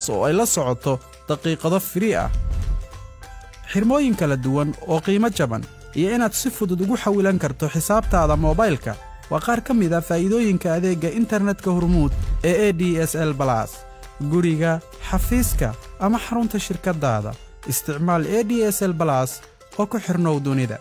oo ay la socoto daqiiqado firii ah xirmooyin kala duwan oo qiimo jaban iyo inaad si fudud ugu xawilan karto xisaabtaada moobaylka waa qaar ka mid a faa'iidooyinka adeegga internetka hormuud ee e d s l balas guriga xafiiska ama xarunta shirkaddaada isticmaal e d s l balas oo ku xidhnow dunida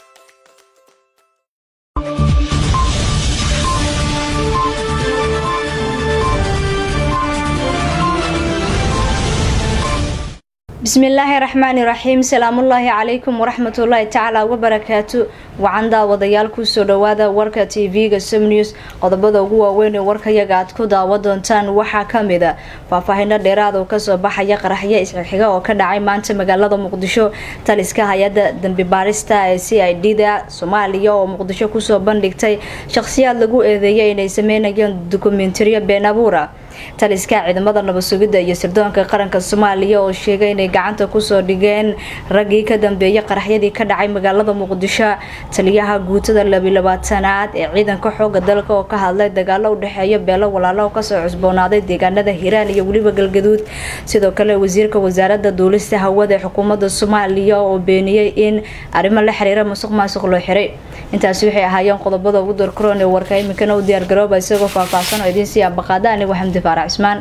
bismillaahi raxmaani raxiim salaamullaahi calaykum waraxmatullaahi tacaala wabarakaatu wacan daawadayaal kusoo dhawaada warka t v-ga somnews qodobada ugu waaweyn ee warkayaga aad ku daawa doontaan waxaa kamid a faahfaahino dheeraad oo kasoo baxaya qaraxyo isxixiga oo ka dhacay maanta magaalada muqdisho taliska hay-adda dambi baarista ee c i d da soomaaliya oo muqdisho kusoo bandhigtay shaqhsiyaad lagu eedeeyay inay sameynayeen dokumentariyo been abuura taliska ciidamada nabad sugidda iyo sirdoonka qaranka soomaaliya oo sheegay inay gacanta kusoo dhigeen raggii ka dambeeyay qaraxyadii ka dhacay magaalada muqdisho taliyaha guutada labilabaatanaad ee ciidanka xooga dalka oo ka hadlay dagaalo udhexeeya beelo walaalo oo kasoo cusboonaaday deegaanada hiiraan iyo weliba galgaduud sidoo kale wasiirka wasaarada duulista hawada ee xukuumadda soomaaliya oo beeniyey in arrimo la xiriira musuq maasuq loo xiray intaasi waxay ahaayeen qodobada ugu darkaroon ee warka iminkana u diyaargarooba isagoo faahfaahsan oo idiin sii abaqaada anigu xamdi faarac cismaan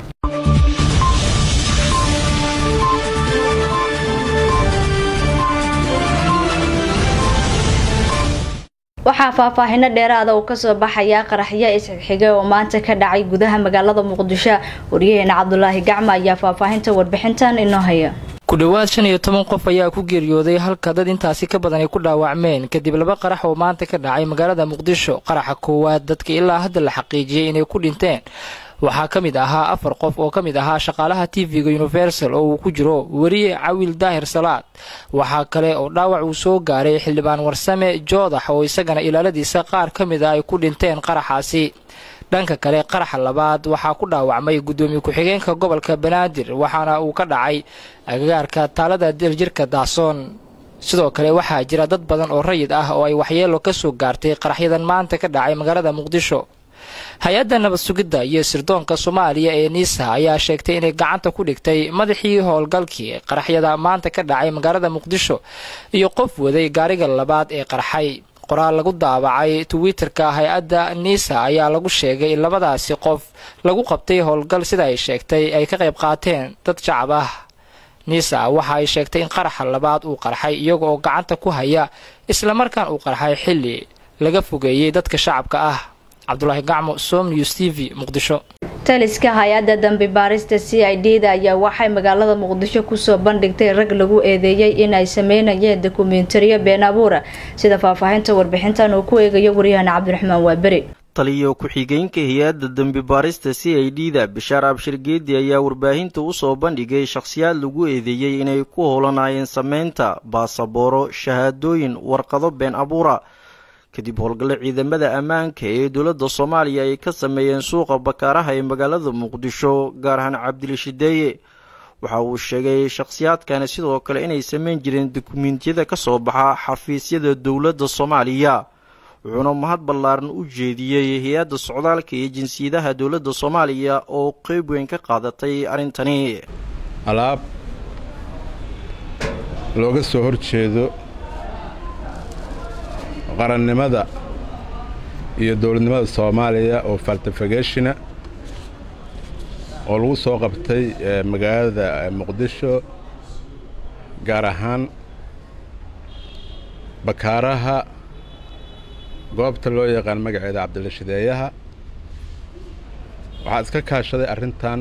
waxaa faahfaahino dheeraada uu kasoo baxaya qaraxyo isxigxigay oo maanta ka dhacay gudaha magaalada muqdisho waryaheena cabdulaahi gacma ayaa faahfaahinta warbixintan inoo haya ku dhowaad shan iyo toban qof ayaa ku geeriyooday halka dad intaasi ka badan ay ku dhaawacmeen kadib laba qarax oo maanta ka dhacay magaalada muqdisho qaraxa koowaad dadka ilaa hadda la xaqiijiyey inay ku dhinteen waxaa ka mid ahaa afar qof oo ka mid ahaa shaqaalaha tv-ga universal oo uu ku jiro weriye cawil daahir salaad waxaa kale oo dhaawac uu soo gaaray xildhibaan warsame joodax oo isagana ilaaladiisa qaar ka mid ah ay ku dhinteen qaraxaasi dhanka kale qaraxa labaad waxaa ku dhaawacmay guddoomiye ku-xigeenka gobolka banaadir waxaana uu ka dhacay agagaarka taalada daljirka daasoon sidoo kale waxaa jira dad badan oo rayid ah oo ay waxyeelo ka soo gaartay qaraxyadan maanta ka dhacay magaalada muqdisho hay-adda nabad sugidda iyo sirdoonka soomaaliya ee niisa ayaa sheegtay inay gacanta ku dhigtay madaxii howlgalkii qaraxyada maanta ka dhacay magaalada muqdisho iyo qof waday gaariga labaad ee qarxay qoraal lagu daabacay twitter-ka hay-adda niisa ayaa lagu sheegay in labadaasi qof lagu qabtay howlgal sida ay sheegtay ay ka qayb qaateen dad shacab ah niisa waxa ay sheegtay in qaraxa labaad uu qarxay iyaga oo gacanta ku haya islamarkaan uu qarxay xilli laga fogeeyey dadka shacabka ah cabdulaahi gacmo som news t v muqdisho taliska hay-adda dambi baarista c i d da ayaa waxay magaalada muqdisho kusoo bandhigtay rag lagu eedeeyey inay sameynayeen dokumentariyo been abuura sida faahfaahinta warbixintan uu ku eegayo waryahana cabdiraxmaan waaberi taliyo ku-xigeenka hay-adda dembi baarista c i d da bishaar abshir geedi ayaa warbaahinta usoo bandhigay shakhsiyaad lagu eedeeyey inay ku howlanaayeen sameynta baasabooro shahaadooyin warqado been abuura kadib howlgalle ciidamada ammaanka ee dowladda soomaaliya ay ka sameeyeen suuqa bakaaraha ee magaalada muqdisho gaar ahaan cabdilishideeye waxa uu sheegay shakhsiyaadkani sidoo kale inay sameyn jireen dukumentiyada ka soo baxa xafiisyada dowladda soomaaliya wuxuuna mahad ballaaran u jeediyey hay-adda socdaalka iyo jinsiyadaha dowladda soomaaliya oo qeyb weyn ka qaadatay arrintani alaab looga soo horjeedo qarannimada iyo dowladnimada soomaaliya oo faltafageshina oo lagu soo qabtay magaalada muqdisho gaar ahaan bakaaraha goobta loo yaqaan magaceeda cabdilashideeyaha waxaa iska kaashaday arrintan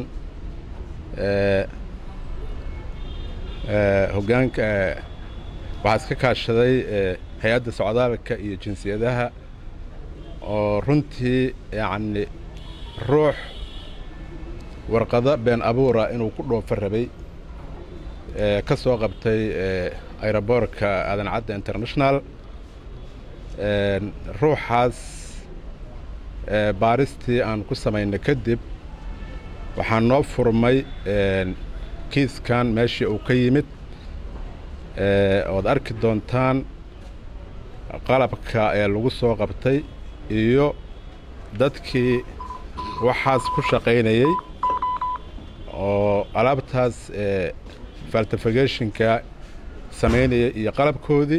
hogaanka waxaa iska kaashaday hay-adda socdaalka iyo jinsiyadaha oo runtii yacni ruux warqado been abuura inuu ku dhoofa rabay ka soo qabtay aeroboortka aadan cadda international ruuxaas baaristii aan ku samaynay kadib waxaa noo furmay kiiskan meeshii uu ka yimid ood arki doontaan qalabka ee lagu soo qabtay iyo dadkii waxaas ku shaqaynayey oo alaabtaas faltificationka samaynaya iyo qalabkoodii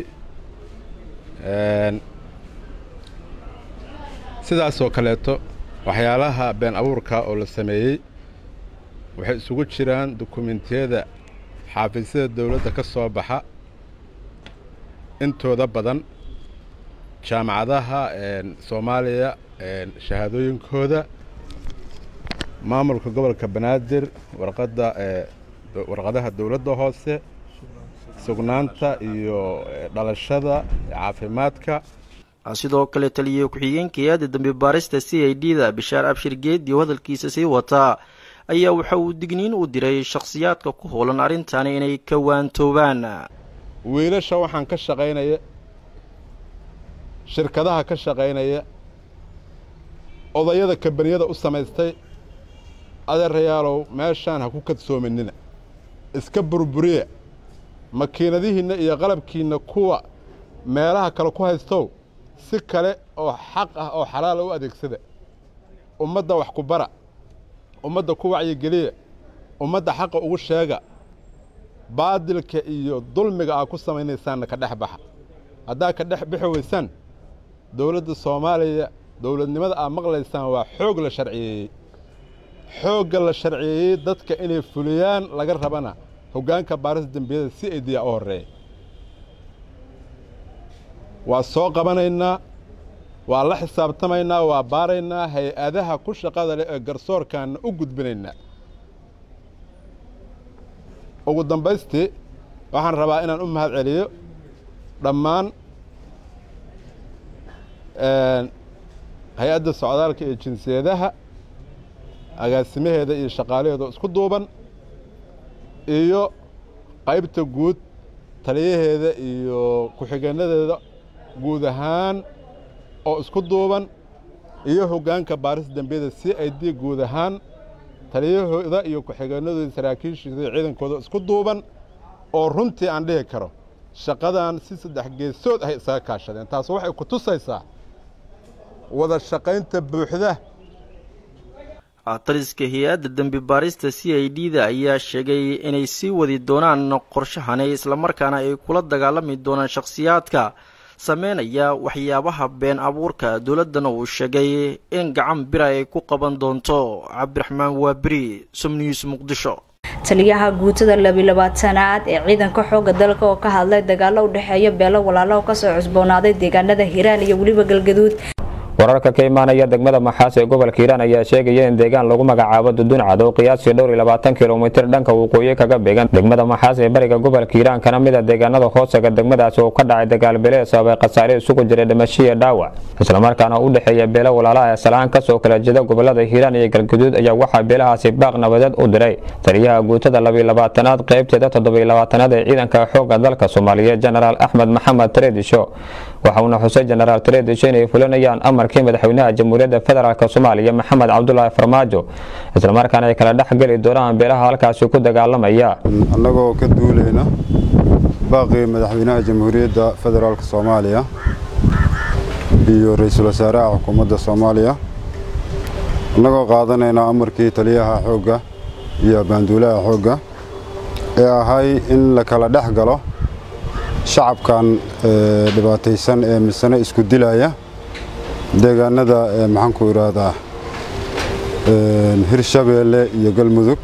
sidaasoo kaleeto waxyaalaha been abuurka oo la sameeyey waxay isugu jiraan dukumentiyada xaafiisyada dawladda ka soo baxa intooda badan jaamacadaha soomaaliya shahaadooyinkooda maamulka gobolka banaadir warqadda warqadaha dawladda hoose sugnaanta iyo dhalashada caafimaadka sidoo kale taliye ku-xigeenka hay-adda dambi baarista c i d da bishaar abshir geedi oo hadalkiisa sii wataa ayaa waxa uu digniin u diray shakhsiyaadka ku howlan arrintani inay ka waantoobaan wiilasha waxaan ka shaqaynaya shirkadaha ka shaqaynaya odayada kambaniyada u samaystay adeerayaalow meeshaan ha ku kadsoominina iska burburiya makiinadihiinna iyo qalabkiinna kuwa meelaha kale ku haystow si kale oo xaq ah oo xalaala u adeegsada ummadda wax ku bara ummadda ku wacyigeliya ummadda xaqa ugu sheega baadilka iyo dulmiga aa ku samaynaysaanna ka dhex baxa haddaa ka dhex bixi weysaan dowladda soomaaliya dowladnimada aad maqlaysaan waa xoog la sharciyeeyey xoogga la sharciyeeyey dadka inay fuliyaan laga rabana hoggaanka baarista dembiyada si ay diyaa u horreeya waa soo qabanaynaa waa la xisaabtamaynaa waa baaraynaa hay-adaha ku shaqada leh ee garsoorkaanna u gudbinaynaa ugu dambaystii waxaan rabaa inaan u mahad celiyo dhammaan hay-adda socdaalka iyo jinsiyadaha agaasimaheeda iyo shaqaalaheeda isku duuban iyo qaybta guud taliyaheeda iyo ku-xigeenadeeda guud ahaan oo isku duuban iyo hoggaanka baarista dembiyada c i d guud ahaan taliyahooda iyo ku-xigeenadooda saraakiishiisa iyo ciidankooda isku duuban oo runtii aan dhihi karo shaqadan si saddex geesood ahay isaga kaashadeen taas waxay ku tusaysaa wada shaqaynta buuxda taliska hay-adda dembi baarista c i d da ayaa sheegay inay sii wadi doonaan qorshahani islamarkaana ay kula dagaalami doonaan shakhsiyaadka sameynaya waxyaabaha been abuurka dowladdana uu sheegay in gacan bira ay ku qaban doonto cabdiraxmaan waaberi somnews muqdisho taliyaha guutada labilabaatanaad ee ciidanka xooga dalka oo ka hadlay dagaalo u dhexeeya beelo walaalo oo kasoo cusboonaaday deegaanada hiiraan iyo weliba galgaduud wararka ka imaanaya degmada maxaas ee gobolka hiiraan ayaa sheegaya in deegaan lagu magacaabo duduncad oo qiyaastii dhowr iyo labaatan kilomitir dhanka waqooyi kaga beegan degmada maxaas ee bariga gobolka hiiraan kana mid a deegaanada hoosaga degmadaasi oo ka dhacay dagaal belee sababay khasaare isugu jiray dhimashiya dhaawac islamarkaana u dhexeeya beelo walaalaha ee salaan kasoo kala jeeda gobolada hiiraan iyo galgaduud ayaa waxaa beelahaasi baaq nabadeed u diray taliyaha guutada labiyo labaatanaad qaybteeda toddobiyo labaatanaad ee ciidanka xooga dalka soomaaliyeed jenaraal axmed maxamed tareedisho waxa uuna xusay jenaraal tareedisho inay fulinayaan amarkii madaxweynaha jamhuuriyadda federaalk soomaaliya maxamed cabdulaahi farmaajo islamarkaana ay kala dhex geli doonaan beelaha halkaasi ku dagaalamaya annagoo ka duulayna baaqii madaxweynaha jamhuuriyadda federaalk soomaaliya iyo ra-iisul wasaaraha xukuumadda soomaaliya annagoo qaadanayna amarkii taliyaha xoogga iyo baanduulaha xoogga ee ahay in la kala dhex galo shacabkan dhibaataysan ee misane isku dilaya deegaanada maxaanku idhaahdaa hirshabeelle iyo galmudug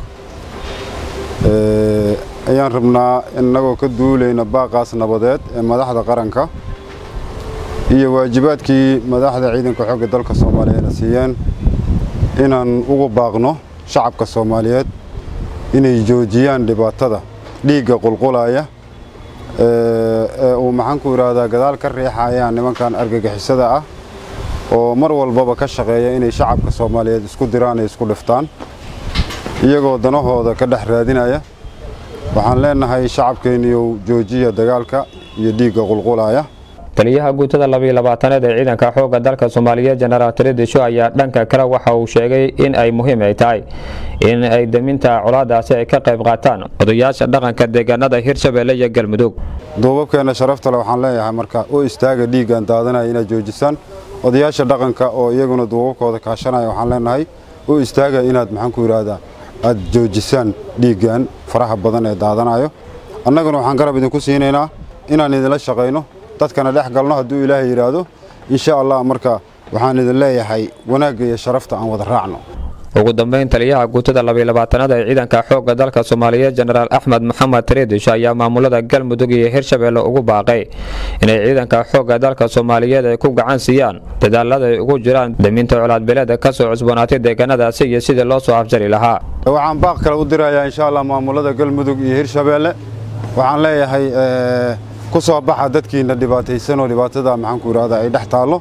ayaan rabnaa innagoo ka duulayna baaqaas nabadeed ee madaxda qaranka iyo waajibaadkii madaxda ciidanka xoogga dalka soomaaliyeed na siiyeen inaan ugu baaqno shacabka soomaaliyeed inay joojiyaan dhibaatada dhiigga qulqulaya ee uu maxaanku idhaahdaa gadaal ka riixayaan nimankan argagixisada ah oo mar walbaba ka shaqeeya inay shacabka soomaaliyeed isku diraan ay isku dhiftaan iyagoo danahooda ka dhex raadinaya waxaan leenahay shacabkeenniyow joojiya dagaalka iyo dhiigga qulqulaya taliyaha guutada labiyo labaatanaad ee ciidanka xoogga dalka soomaaliyeed jenaraal taredisho ayaa dhanka kale waxa uu sheegay in ay muhiim ay tahay in ay deminta colaadaasi ay ka qayb qaataan odayaasha dhaqanka deegaanada hirshabeelle iyo galmudug duubabkeenna sharaftale waxaan leeyahay marka u istaaga dhiiggan daadanaya inaad joojisaan odayaasha dhaqanka oo iyaguna duubabkooda kaashanaya waxaan leenahay u istaaga inaad maxaanku idhaahdaa aad joojisaan dhiiggan faraha badan ee daadanayo annaguna waxaan garab idinku siinaynaa inaan idinla shaqayno dadkana dhex galno hadduu ilaahay yidhaahdo insha allah marka waxaan idin leeyahay wanaagga iyo sharafta aan wada raacno ugu dambeyn taliyaha guutada labaylabaatanaad ee ciidanka xoogga dalka soomaaliyeed jenaraal axmed maxamed taridish ayaa maamulada galmudug iyo hirshabeelle ugu baaqay inay ciidanka xoogga dalka soomaaliyeed ay ku gacan siiyaan dadaalada ay ugu jiraan daminta colaadbileeda ka soo cusboonaatay deegaanadaasi iyo sidii loo soo afjari lahaa waxaan baaq kale u dirayaa insha allah maamulada galmudug iyo hirshabeelle waxaan leeyahay ku soo baxa dadkiina dhibaataysanoo dhibaatada maxaanku yidhahdaa ay dhex taallo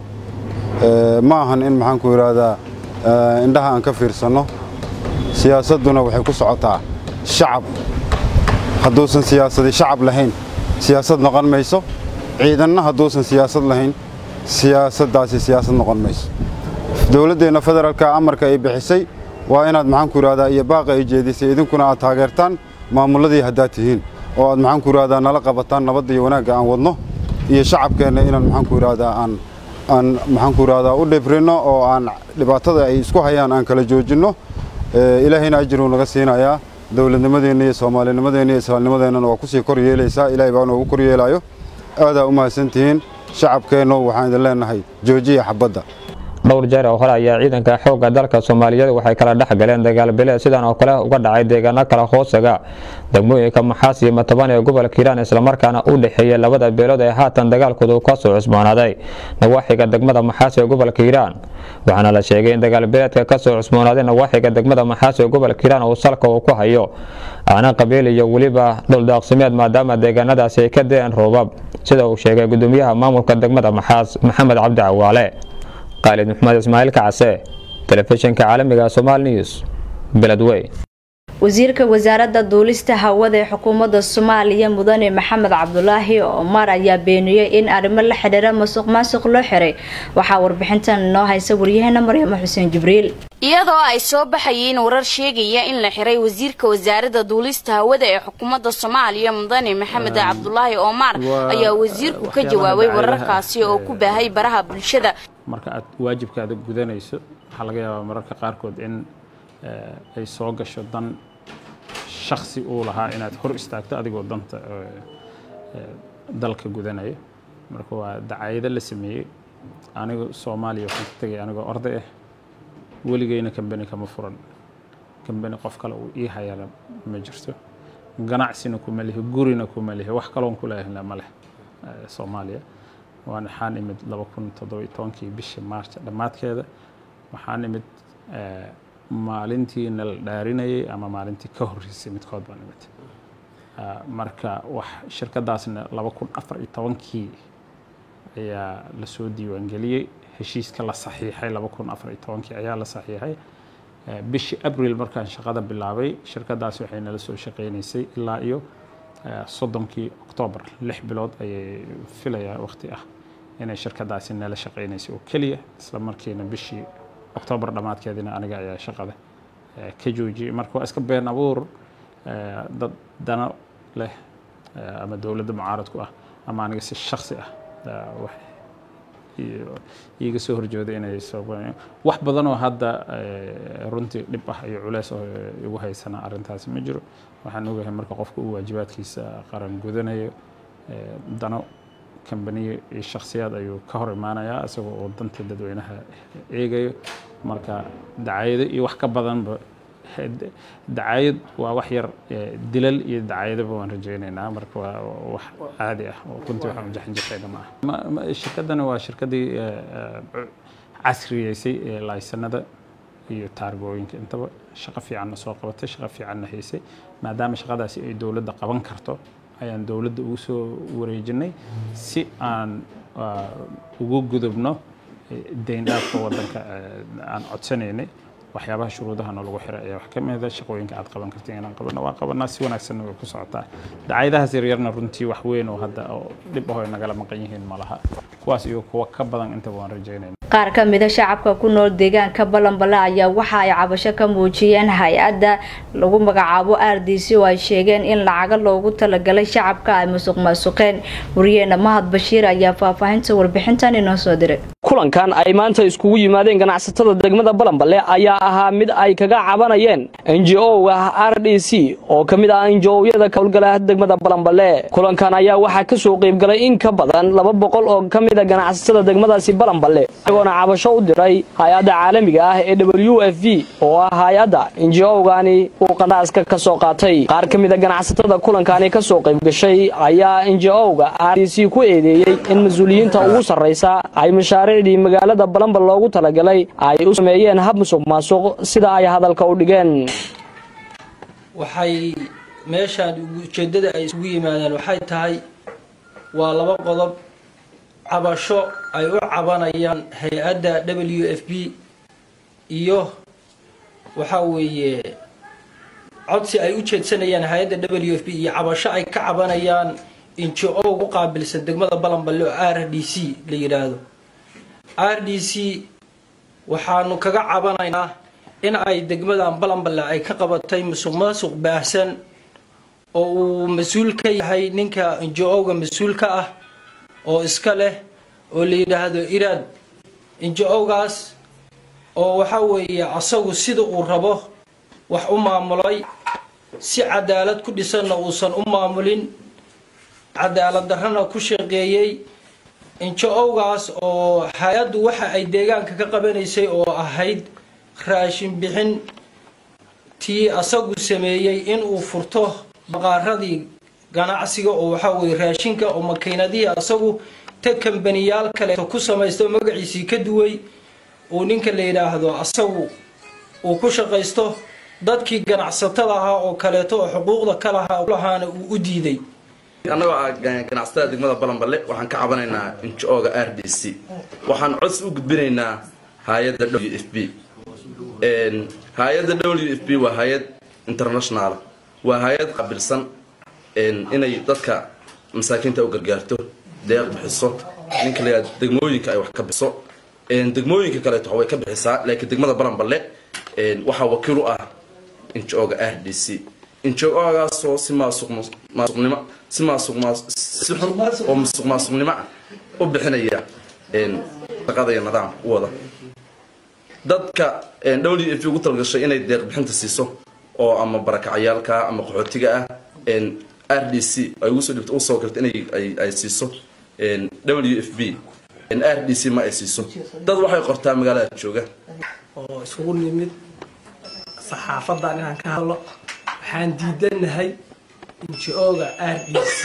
ma ahan in maxaanku yidhaahdaa indhaha aan ka fiirsanno siyaasadduna waxay ku socotaa shacab hadduusan siyaasadi shacab lahayn siyaasad noqon mayso ciidanna hadduusan siyaasad lahayn siyaasaddaasi siyaasad noqon mayso dowladdeenna federaalka amarka ay bixisay waa inaad maxaanku yidhahdaa iyo baaqa ay jeedisay idinkuna aad taageertaan maamulladii haddaad tihiin oo aad maxaanku yidhahdaa nala qabataan nabadda iyo wanaagga aan wadno iyo shacabkeenna inaan maxaanku yidhahdaa aan aan maxaanku yidhahdaa u dhibrinno oo aan dhibaatada ay isku hayaan aan kala joojinno ilaahayna ajiruu naga siinayaa dowladnimadeenna iyo soomaalinimadeenna iyo islaamnimadeennana waa kusii kor yeelaysaa ilaahay baa noogu kor yeelaayo aadaa u mahadsantihiin shacabkeenno waxaan idin leenahay joojiya xabadda dhowr jeer oo hore ayaa ciidanka xoogga dalka soomaaliyeed waxay kala dhex galeen dagaalbileed sidan oo kale uga dhacay deegaano kala hoosaga degmooyinka maxaas iyo mataban ee gobolka hiiraan islamarkaana u dhexeeya labada beelood ee haatan dagaalkoodu ka soo cusboonaaday nawaaxiga degmada maxaas ee gobolka hiiraan waxaana la sheegay in dagaalbileedka ka soo cusboonaaday nawaaxiga degmada maxaas ee gobolka hiiraan uu salka uu ku hayo aana qabiil iyo weliba dhuldaaqsimeed maadaama deegaanadaasi ay ka deen roobab sida uu sheegay gudoomiyaha maamulka degmada maxaas maxamed cabdi cawaale qaalid maxmed ismaaciil kacase telefishinka caalamiga somal news beledwey wasiirka wasaaradda duulista hawada ee xukuumadda soomaaliya mudane maxamed cabdulaahi omar ayaa beeniyey in arrimo la xidhiira masuq maasuq loo xiray waxaa warbixintan inoo haysa waryaheena maryamo xuseen jibriil iyadoo ay soo baxayeen warar sheegaya in la xiray wasiirka wasaaradda duulista hawada ee xukuumadda soomaaliya mudane maxamed cabdulaahi omar ayaa wasiirku ka jawaabay wararkaasi oo ku baahay baraha bulshada marka aad waajibkaada gudanayso waxaa laga yaabaa mararka qaarkood in ay soo gasho dan shaksi uu lahaa inaad hor istaagto adigoo danta dalka gudanaya marka waa dacayado la sameeyey anigu soomaaliya waxaan ka tegay anigoo orday ah weligeyna kambani kama furan kambani qof kale uu ii hayana ma jirto ganacsina kuma lihi gurina kuma lihi wax kaloon ku leehna ma leh soomaaliya waan waxaan imid laba kun toddoba iyo tobankii bishii maarch dhammaadkeeda waxaan imid maalintii nala dhaarinayay ama maalintii ka horreysay midkood baan imid marka wax shirkadaasna laba kun afar iyo tobankii ayaa lasoo diiwaangeliyey heshiiska la saxiixay laba kun afar iyo tobankii ayaa la saxiixay bishii abril markaan shaqada bilaabay shirkadaasi waxay nala soo shaqeynaysay ilaa iyo soddonkii oktoobar lix bilood ayay filayaa waqti ah inay shirkadaasi nala shaqeynaysay oo keliya isla markiina bishii oktoobar dhammaadkeedina aniga ayaa shaqada ka joojiyey marka waa iska been abuur dad dano leh ama dowladda mucaaradku ah ama aniga si shaksi ah wax iiga soo horjooday inay soo wax badan oo hadda runtii dhib ah iyo culeys oo igu haysana arrintaasi ma jiro waxaan ogahay marka qofka uu waajibaadkiisa qaran gudanayo dano kambaniyo iyo shakhsiyaad ayuu ka hor imaanayaa isagoo oo danta dadweynaha eegayo marka dacayado iyo wax ka badanba dacayad waa wax yar dilal iyo dacayadaba waan rajaynaynaa marka waa wax caadi ah oo runtii waxaan jaxinjaxayna ma aha shirkaddani waa shirkaddii casriyeysay ee laysanada iyo taargooyinka intaba shaqo fiicanna soo qabatay shaqo fiicanna haysay maadaama shaqadaasi ay dowladda qaban karto ayaan dowladda ugu soo wareejinay si aan ugu gudubno deyndhaafka waddanka aan codsanaynay waxyaabaha shuruudahana lagu xiray ayaa wax ka mida shaqooyinka aad qaban kartiin inaan qabanno waa qabanaa si wanaagsanna way ku socotaa dacayadahaas yaryarna runtii wax weyn oo hadda oo dhib ahoo nagala maqan yihiin ma laha kuwaas iyo kuwa ka badan intaba waan rajaynayna qaar ka mida shacabka ku nool deegaanka balanbale ayaa waxa ay cabasho ka muujiyeen hay-adda lagu magacaabo r d c oo ay sheegeen in lacaga loogu talagalay shacabka ay musuq maasuqeen wariyeena mahad bashiir ayaa faahfaahinta warbixintan inoo soo diray kulankan ay maanta iskugu yimaadeen ganacsatada degmada balanballe ayaa ahaa mid ay kaga cabanayeen njo-ga r d c oo ka mid ah njo-yada ka howlgala degmada balanballe kulankan ayaa waxaa ka soo qaybgalay in ka badan laba boqol oo ka mid a ganacsatada degmadaasi balanballe isagoona cabasho u diray hay-adda caalamiga ah ee w f v oo ah hay-adda njo-gani uu qandhaaska ka soo qaatay qaar ka mid a ganacsatada kulankani ka soo qaybgashay ayaa njo-ga r d c ku eedeeyey in mas-uuliyiinta ugu sarraysa ay mashaariicdii magaalada balanbal loogu talagalay ay u sameeyeen hab musuq maasuq sida ay hadalka u dhigeen waxay meeshaan ujeeddada ay isugu yimaadeen waxay tahay waa laba qodob cabasho ay u cabanayaan hay-adda w f b iyo waxaa weeye codsi ay u jeedsanayaan hay-adda w f b iyo cabasho ay ka cabanayaan injo ugu qaabilsan degmada balanballe oo r d c la yidhaahdo r d c waxaanu kaga cabanaynaa in ay degmadan balanballe ay ka qabatay musuq maasuq baahsan oo uu mas-uul ka yahay ninka injo-ga mas-uulka ah oo iska leh oo la yidhaahdo iraad injo-gaas oo waxaa weeye asagu sida uu rabo wax u maamulay si cadaalad ku dhisanna uusan u maamulin cadaalad darrana ku shaqeeyey injo-gaas oo hay-addu waxa ay deegaanka ka qabanaysay oo ahayd raashin bixin tii asagu sameeyey inuu furto baqaaradii ganacsiga oo waxaa weye raashinka oo makiinadihii asagu ta kambaniyaal kaleeto ku samaysta oo magaciisii ka duway uu ninka la yidhaahdo asagu uu ku shaqaysto dadkii ganacsatada ahaa oo kaleeto oo xuquuqda ka lahaa lahaana uu u diiday annagoo ah ganacsatada degmada balanballe waxaan ka cabanaynaa injo-ga r d c waxaan codsi u gudbinaynaa hay-adda w f b hay-adda w f b waa hay-ad internationaala waa hay-ad qaabilsan inay dadka masaakiinta u gargaarto deeq bixiso ninka la degmooyinka ay wax ka bixiso degmooyinka kaleeto way ka bixisaa laakiin degmada balanballe waxaa wakiil u ah injo-ga r d c injo-gaasoo si maasuqmaasuqnimo si maasuq si xun oo musuq maasuqnimo ah u bixinaya shaqada iyo nidaamka u wada dadka w f ugu talgashay inay deeq bixinta siiso oo ama barakacayaalka ama qaxootiga ah r d c ay ugu soo dhibto usoo garto inay ay siiso w f b r d c ma ay siiso dad waxay qortaa magaalada jooga oo isugu nimid saxaafadan inaan ka hadlo waxaan diidanahay injo-ga r d c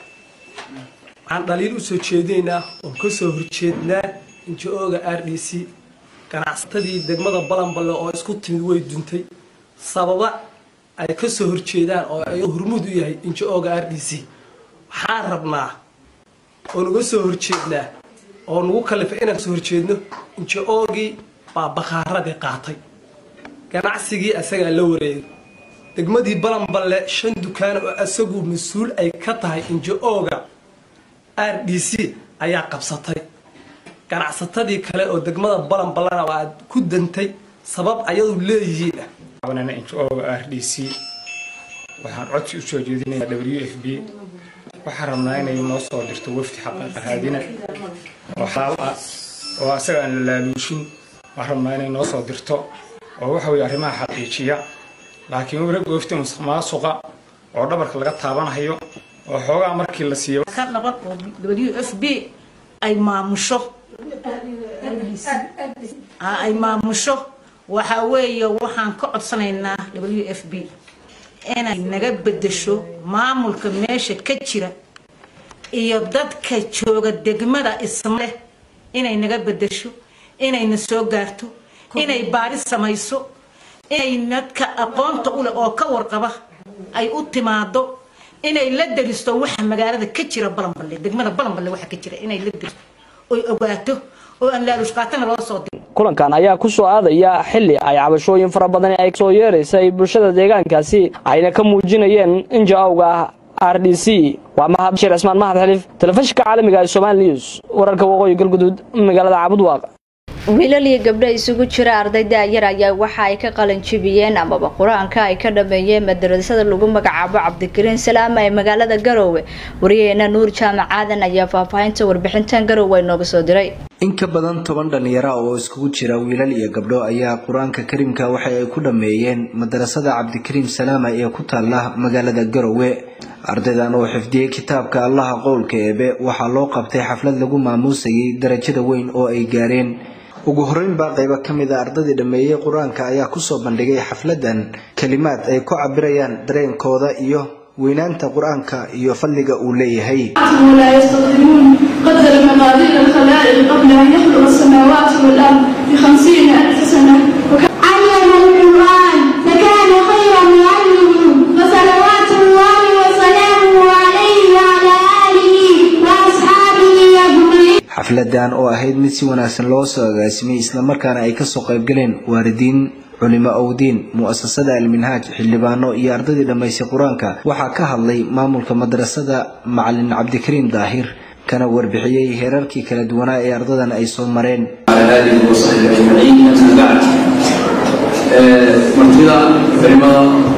waxaan dhaliil usoo jeedinaynaa oon kasoo horjeednaa injo-ga r d c ganacsatadii degmada balanballe oo isku timid way duntay sababa ay kasoo horjeedaan oo ay hormuud u yahay injo-ga r d c waxaan rabnaa oo naga soo horjeednaa oo nagu kalifay inaan kasoo horjeedno injo-gii baa bakaaradii qaatay ganacsigii asagaa la wareegay degmadii balanballe shan dukaan oo asagu mas-uul ay ka tahay injo-ga r d c ayaa qabsatay ganacsatadii kale oo degmada balanballena waa ku dantay sabab ayadu leeyihiin cabanayna injo-ga r d c waxaan codsi usoo jeedinayaa w f b waxaan rabnaa inay noo soo dirto wafdi xaqiiqa raadina oo xalaal ah oo asaga aan la laaluushin waxaan rabnaa inay noo soo dirto oo waxa weye arrimaha xaqiijiya laakiin wara goofta musuq maasuqa oo dhabarka laga taabanayo oo xoogaa markii la siiyo ka dhaban oo w f b ay maamusho ay maamusho waxa weeye waxaan ka codsanaynaa w f b inay naga bedesho maamulka meesha ka jira iyo dadka jooga degmada ismaleh inay naga bedesho inayna soo gaarto inay baaris samayso inay dadka aqoonta u leh oo ka warqaba ay u timaado inay la daristo waxa magaalada ka jira balanballe degmada balanballe waxa ka jira inay la daristo oy ogaato oo aan laaluush qaatana loo soo diro kulankan ayaa ku soo aadaya xilli ay cabashooyin fara badan ay soo yeeraysay bulshada deegaankaasi ayna ka muujinayeen inja-awga r d c waa mahad bashir cismaan mahad xiliif telefishinka caalamiga ee somaali news wararka waqooyi galguduud magaalada cabudwaaq wiilal iyo gabdho isugu jira arday da-yar ayaa waxa ay ka qalanjibiyeen amaba qur-aanka ay ka dhameeyeen madarasada lagu magacaabo cabdikariin salaama ee magaalada garoowe wariyaheena nuur jaamac aadan ayaa faahfaahinta warbixintan garoowe inooga soo diray in ka badan toban dhalinyaro oo iskugu jira wiilal iyo gabdho ayaa qur-aanka kariimka waxa ay ku dhameeyeen madarasada cabdikariim salaama ee ku taala magaalada garoowe ardaydan oo xifdiyey kitaabka allaha qowlka eebe waxaa loo qabtay xaflad lagu maamuusayay darajada weyn oo ay gaareen ugu horeyn baa qaybo ka mid a ardaydii dhammeeyey qur-aanka ayaa kusoo bandhigay xafladan kalimaad ay ku cabirayaan dareenkooda iyo weynaanta qur-aanka iyo fadliga uu leeyahay ولا يستطيعون قدر مقادير الخلائق قبل أن يخلق السماوات والأرض بخمسين ألف سنة علم القرآن فكان خيرا يعلمه فصلوات الله وسلامه عليه وعلى آله وأصحابه أجمعين xafladan oo ahayd mid si wanaagsan loo soo agaasimay islamarkaana ay kasoo qaybgaleen waalidiin culimo owdiin mu'asasada alminhaaj xildhibaano iyo ardaydii dhammaysay qur-aanka waxaa ka hadlay maamulka madrasada macalin cabdikariim daahir kana warbixiyey heerarkii kala duwanaa ee ardadan ay soo mareen على آله وصحبه أجمعين أما بعد مرتضى كلمة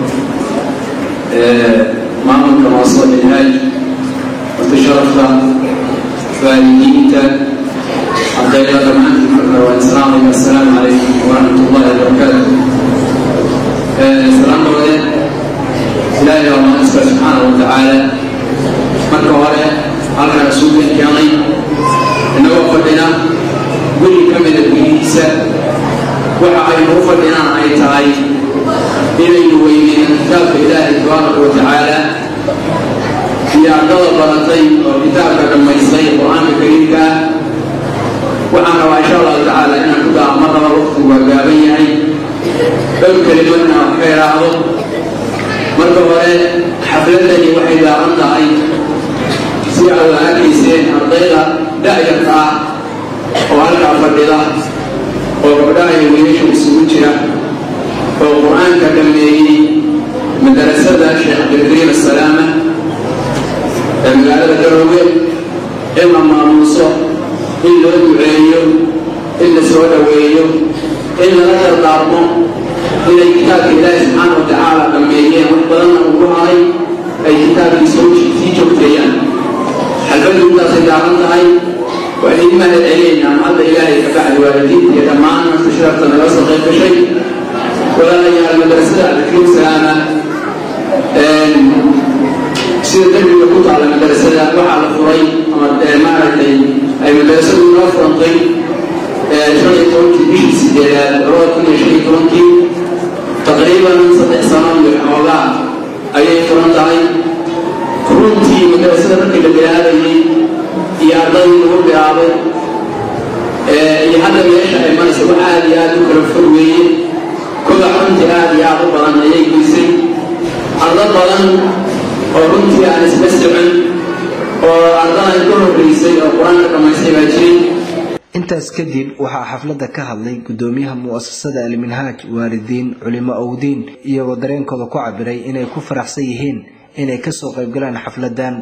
معمل كمواصل الهاج وتشرفت فالدينة عبد الله جمعان والسلام السلام عليكم ورحمة الله وبركاته السلام عليكم إلهي الله سبحانه وتعالى marka hore halkan isugu keenay inagoo fadhina guri ka mida gurihiisa waxa aynu u fadhinaan ay tahay inaynu weyneyno kitaabka ilaahay tabaaraka wa tacaala iyo ardada baratay oo kitaabka dhammaystay qur-aanka kariimka ah waxaan rabaa insha allahu tacaala inaan ku daa mar laba waqtigu waa gaaban yahay dhowr kelimo inaan wax ka idhaahdo marka hore xafladani waxay gaaban tahay si aad arkayseen ardayda da-yarka ah oo halkaa fadhida oo gabdhaha iyo wiilasha isugu jira oo qur-aanka dhameeyey madarasada sheekh cabdilkariim assalaama ee magaalada garoowe in la maamuuso in loo duceeyo in la soo dhoweeyo in lala dardaarmo inay kitaabka ilaahi subxaana wa tacaala dhameeyeen wax badanna ugu haray ay kitaabkii soo sii joogteeyaan xalbadu intaasay gaaban tahay waan idin mahad celinaynaa hadda ilaahay ka bacdi waalidiinta iyo dhammaan marka sharafta naga soo qayb gashay walaalayaal madrasada cabdikariim salaama sida derbiga ku taalla madrasada waxaa la furay ama maaragtay ay madrasadu inoo furantay shan iyo tobankii bishii sideedaad labada kun iyo shan iyo tobankii taqriiban saddex sano iyo xoogaa ayay furan tahay runtii madrasada markii la bilaabayay iyo ardadii lagu bilaabay iyo hadda meesha ay maraysa wax aad iyo aad u kala fog weeye koda runtii aad iyo aad u badan ayay geysay ardo badan oo runtii aan isla socon oo ardadan ka horreysay oo qur-aanka dhammaystay baa jiray intaas kadib waxaa xafladda ka hadlay gudoomiyaha mu'asasada alminhaaj waalidiin culimo owdiin iyagoo dareenkooda ku cabiray inay ku faraxsan yihiin inay kasoo qaybgalaan xafladan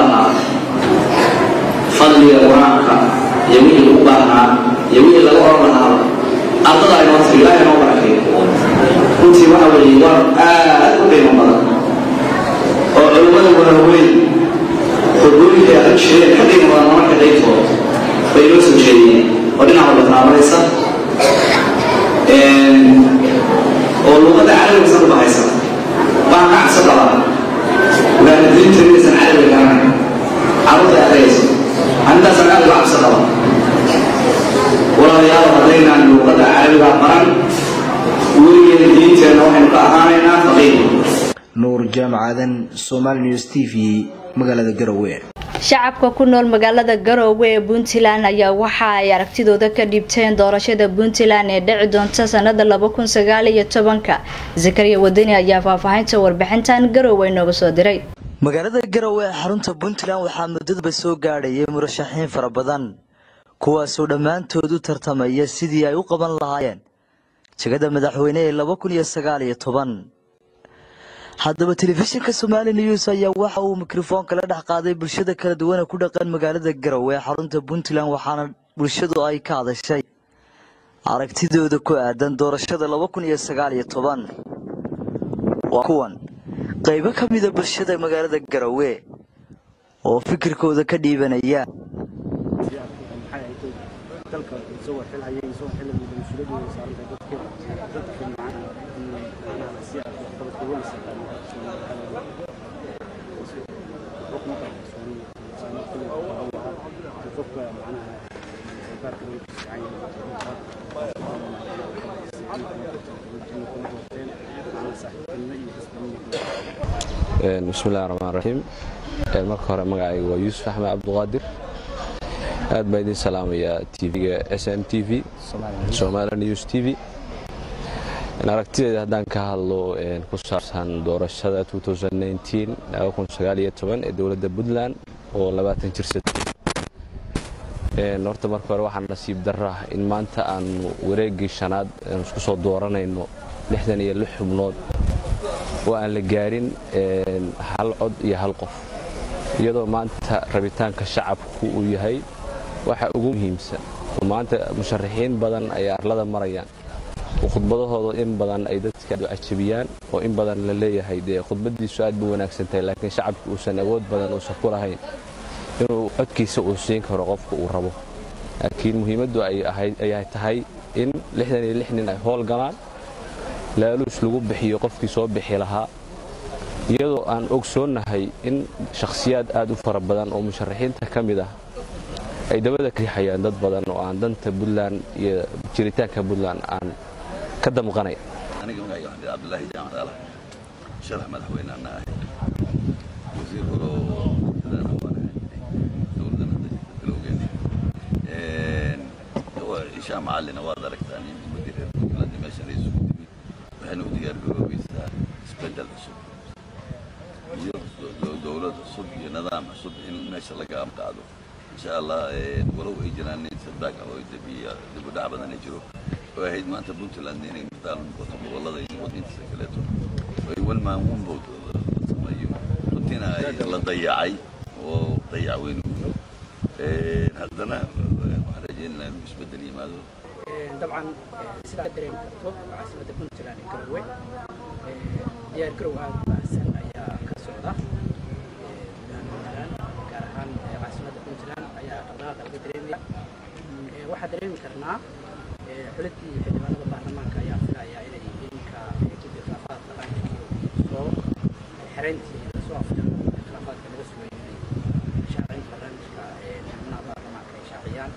fadliga qur-aanka iyo wixii lagu baahnaa iyo wixii laga oran lahaa ardada ay noo tiri ilaahay noo barakeeyo runtii waxa weeye war aad u qiimo badan oo culimmada waaweyn xudooyinka ay jireen ka qiimo badan marka qaybtooda bay noo soo jeediyeen oo dhinac walba taabanaysa oo luqadda carabiga san bahaysa baa ka cabso qabaa waalidiinta inaysan carabiga garanayn carruurta ay adagayso arrintaas aad uga cabso qaba walaalayaal haddaynaan luuqadda carabiga baran weligeeda diinteenna waxaynu ka ahaanaynaa faqiir nuur jaamac aadan somaali news t v magaalada garowe shacabka ku nool magaalada garoowe ee puntland ayaa waxa ay aragtidooda ka dhiibteen doorashada puntland ee dhici doonta sanada laba kun sagaal iyo tobanka zakariya wadani ayaa faahfaahinta warbixintan garoowe inooga soo diray magaalada garowe ee xarunta puntland waxaa muddadaba soo gaadhayay murashaxiin fara badan kuwaasoo dhammaantood u tartamaya sidii ay u qaban lahaayeen jegada madaxweyne ee laba kun iyo sagaal iyo toban haddaba telefishinka somaali news ayaa waxa uu mikrofoonka la dhex qaaday bulshada kala duwan ee ku dhaqan magaalada garowe ee xarunta puntland waxaana bulshadu ay ka hadashay aragtidooda ku aadan doorashada laba kun iyo sagaal iyo toban waa kuwan qaybo ka mida bulshada magaalada garowe oo fikirkooda ka dhiibanaya bismillahi raxmaan raxiim marka hore magacayga waa yuusuf axmed cabduqaadir aad baa idin salaamayaa tvga s m t v somali news t v aragtideeda haddaan ka hadlo ku saabsan doorashada ee dowladda puntland oo labaatan jirsatay horta marka hore waxaa nasiib darra in maanta aanu wareeggii shanaad aanu isku soo dooranayno lixdan iyo lix xubnood oo aan la gaarin hal cod iyo hal qof iyadoo maanta rabitaanka shacabku uu yahay waxa ugu muhiimsan oo maanta musharaxiin badan ay arlada marayaan oo khudbadahooda in badan ay dadka cajabiyaan oo in badan la leeyahay dee khudbadiisu aad bu wanaagsan tahay laakiin shacabku uusan awood badan uusan ku lahayn inuu codkiisa uu siin karo qofka uu rabo laakiin muhiimaddu ay tahay in lixdan iyo lix nin ay howl galaan laaluus lagu bixiyo qofkii soo bixi lahaa iyadoo aan ogsoonnahay in shakhsiyaad aad u fara badan oo musharaxiinta ka mid ah ay dabada ka rixayaan dad badan oo aan danta puntland iyo jiritaanka puntland aan ka damqanay aniga magacayga waxaan dhihi cabdulaahi jaamac daalax sharax madaxweyneana ahay wasiir hore oo madaxweyne waan ahay dowladana bilowgeena ishaa macallina waad aragtaan in ummadii reer puntland meeshan ay isugu timid waxayna u diyaargaroobaysaa isbeddel cusub iyo dowlad cusub iyo nidaam cusub in meesha laga amqaado insha allah walow ay jiraan nin sadbaag ah oo dib u dhac badan ay jiro oo ahayd maanta puntland inay mataal noqoto gobollada iyo wadintiisa kaleeto ay wan maamuun bood sameeyo runtiina la dayacay oo dayac weyn u haddana waxaan rajaynaynaa inuu isbeddel yimaado dabcan sidaa ka dareemi karto caasimadda puntland ee garowe diyaar garow aad u baahsan ayaa ka socda puntland gaar ahaan caasimadda puntland ayaa dhaqdhaqaaqa laga dareemaya waxaa dareemi karnaa xuliddii xildhibaanada baarlamaanka ayaa filaya inay iminka guddi khilaafaadka qaranka soo xereyntii soo afjaro khilaafaadka laga sugay inay shaacinta barnaamijka xubnaha baarlamaanka ay shaaciyaan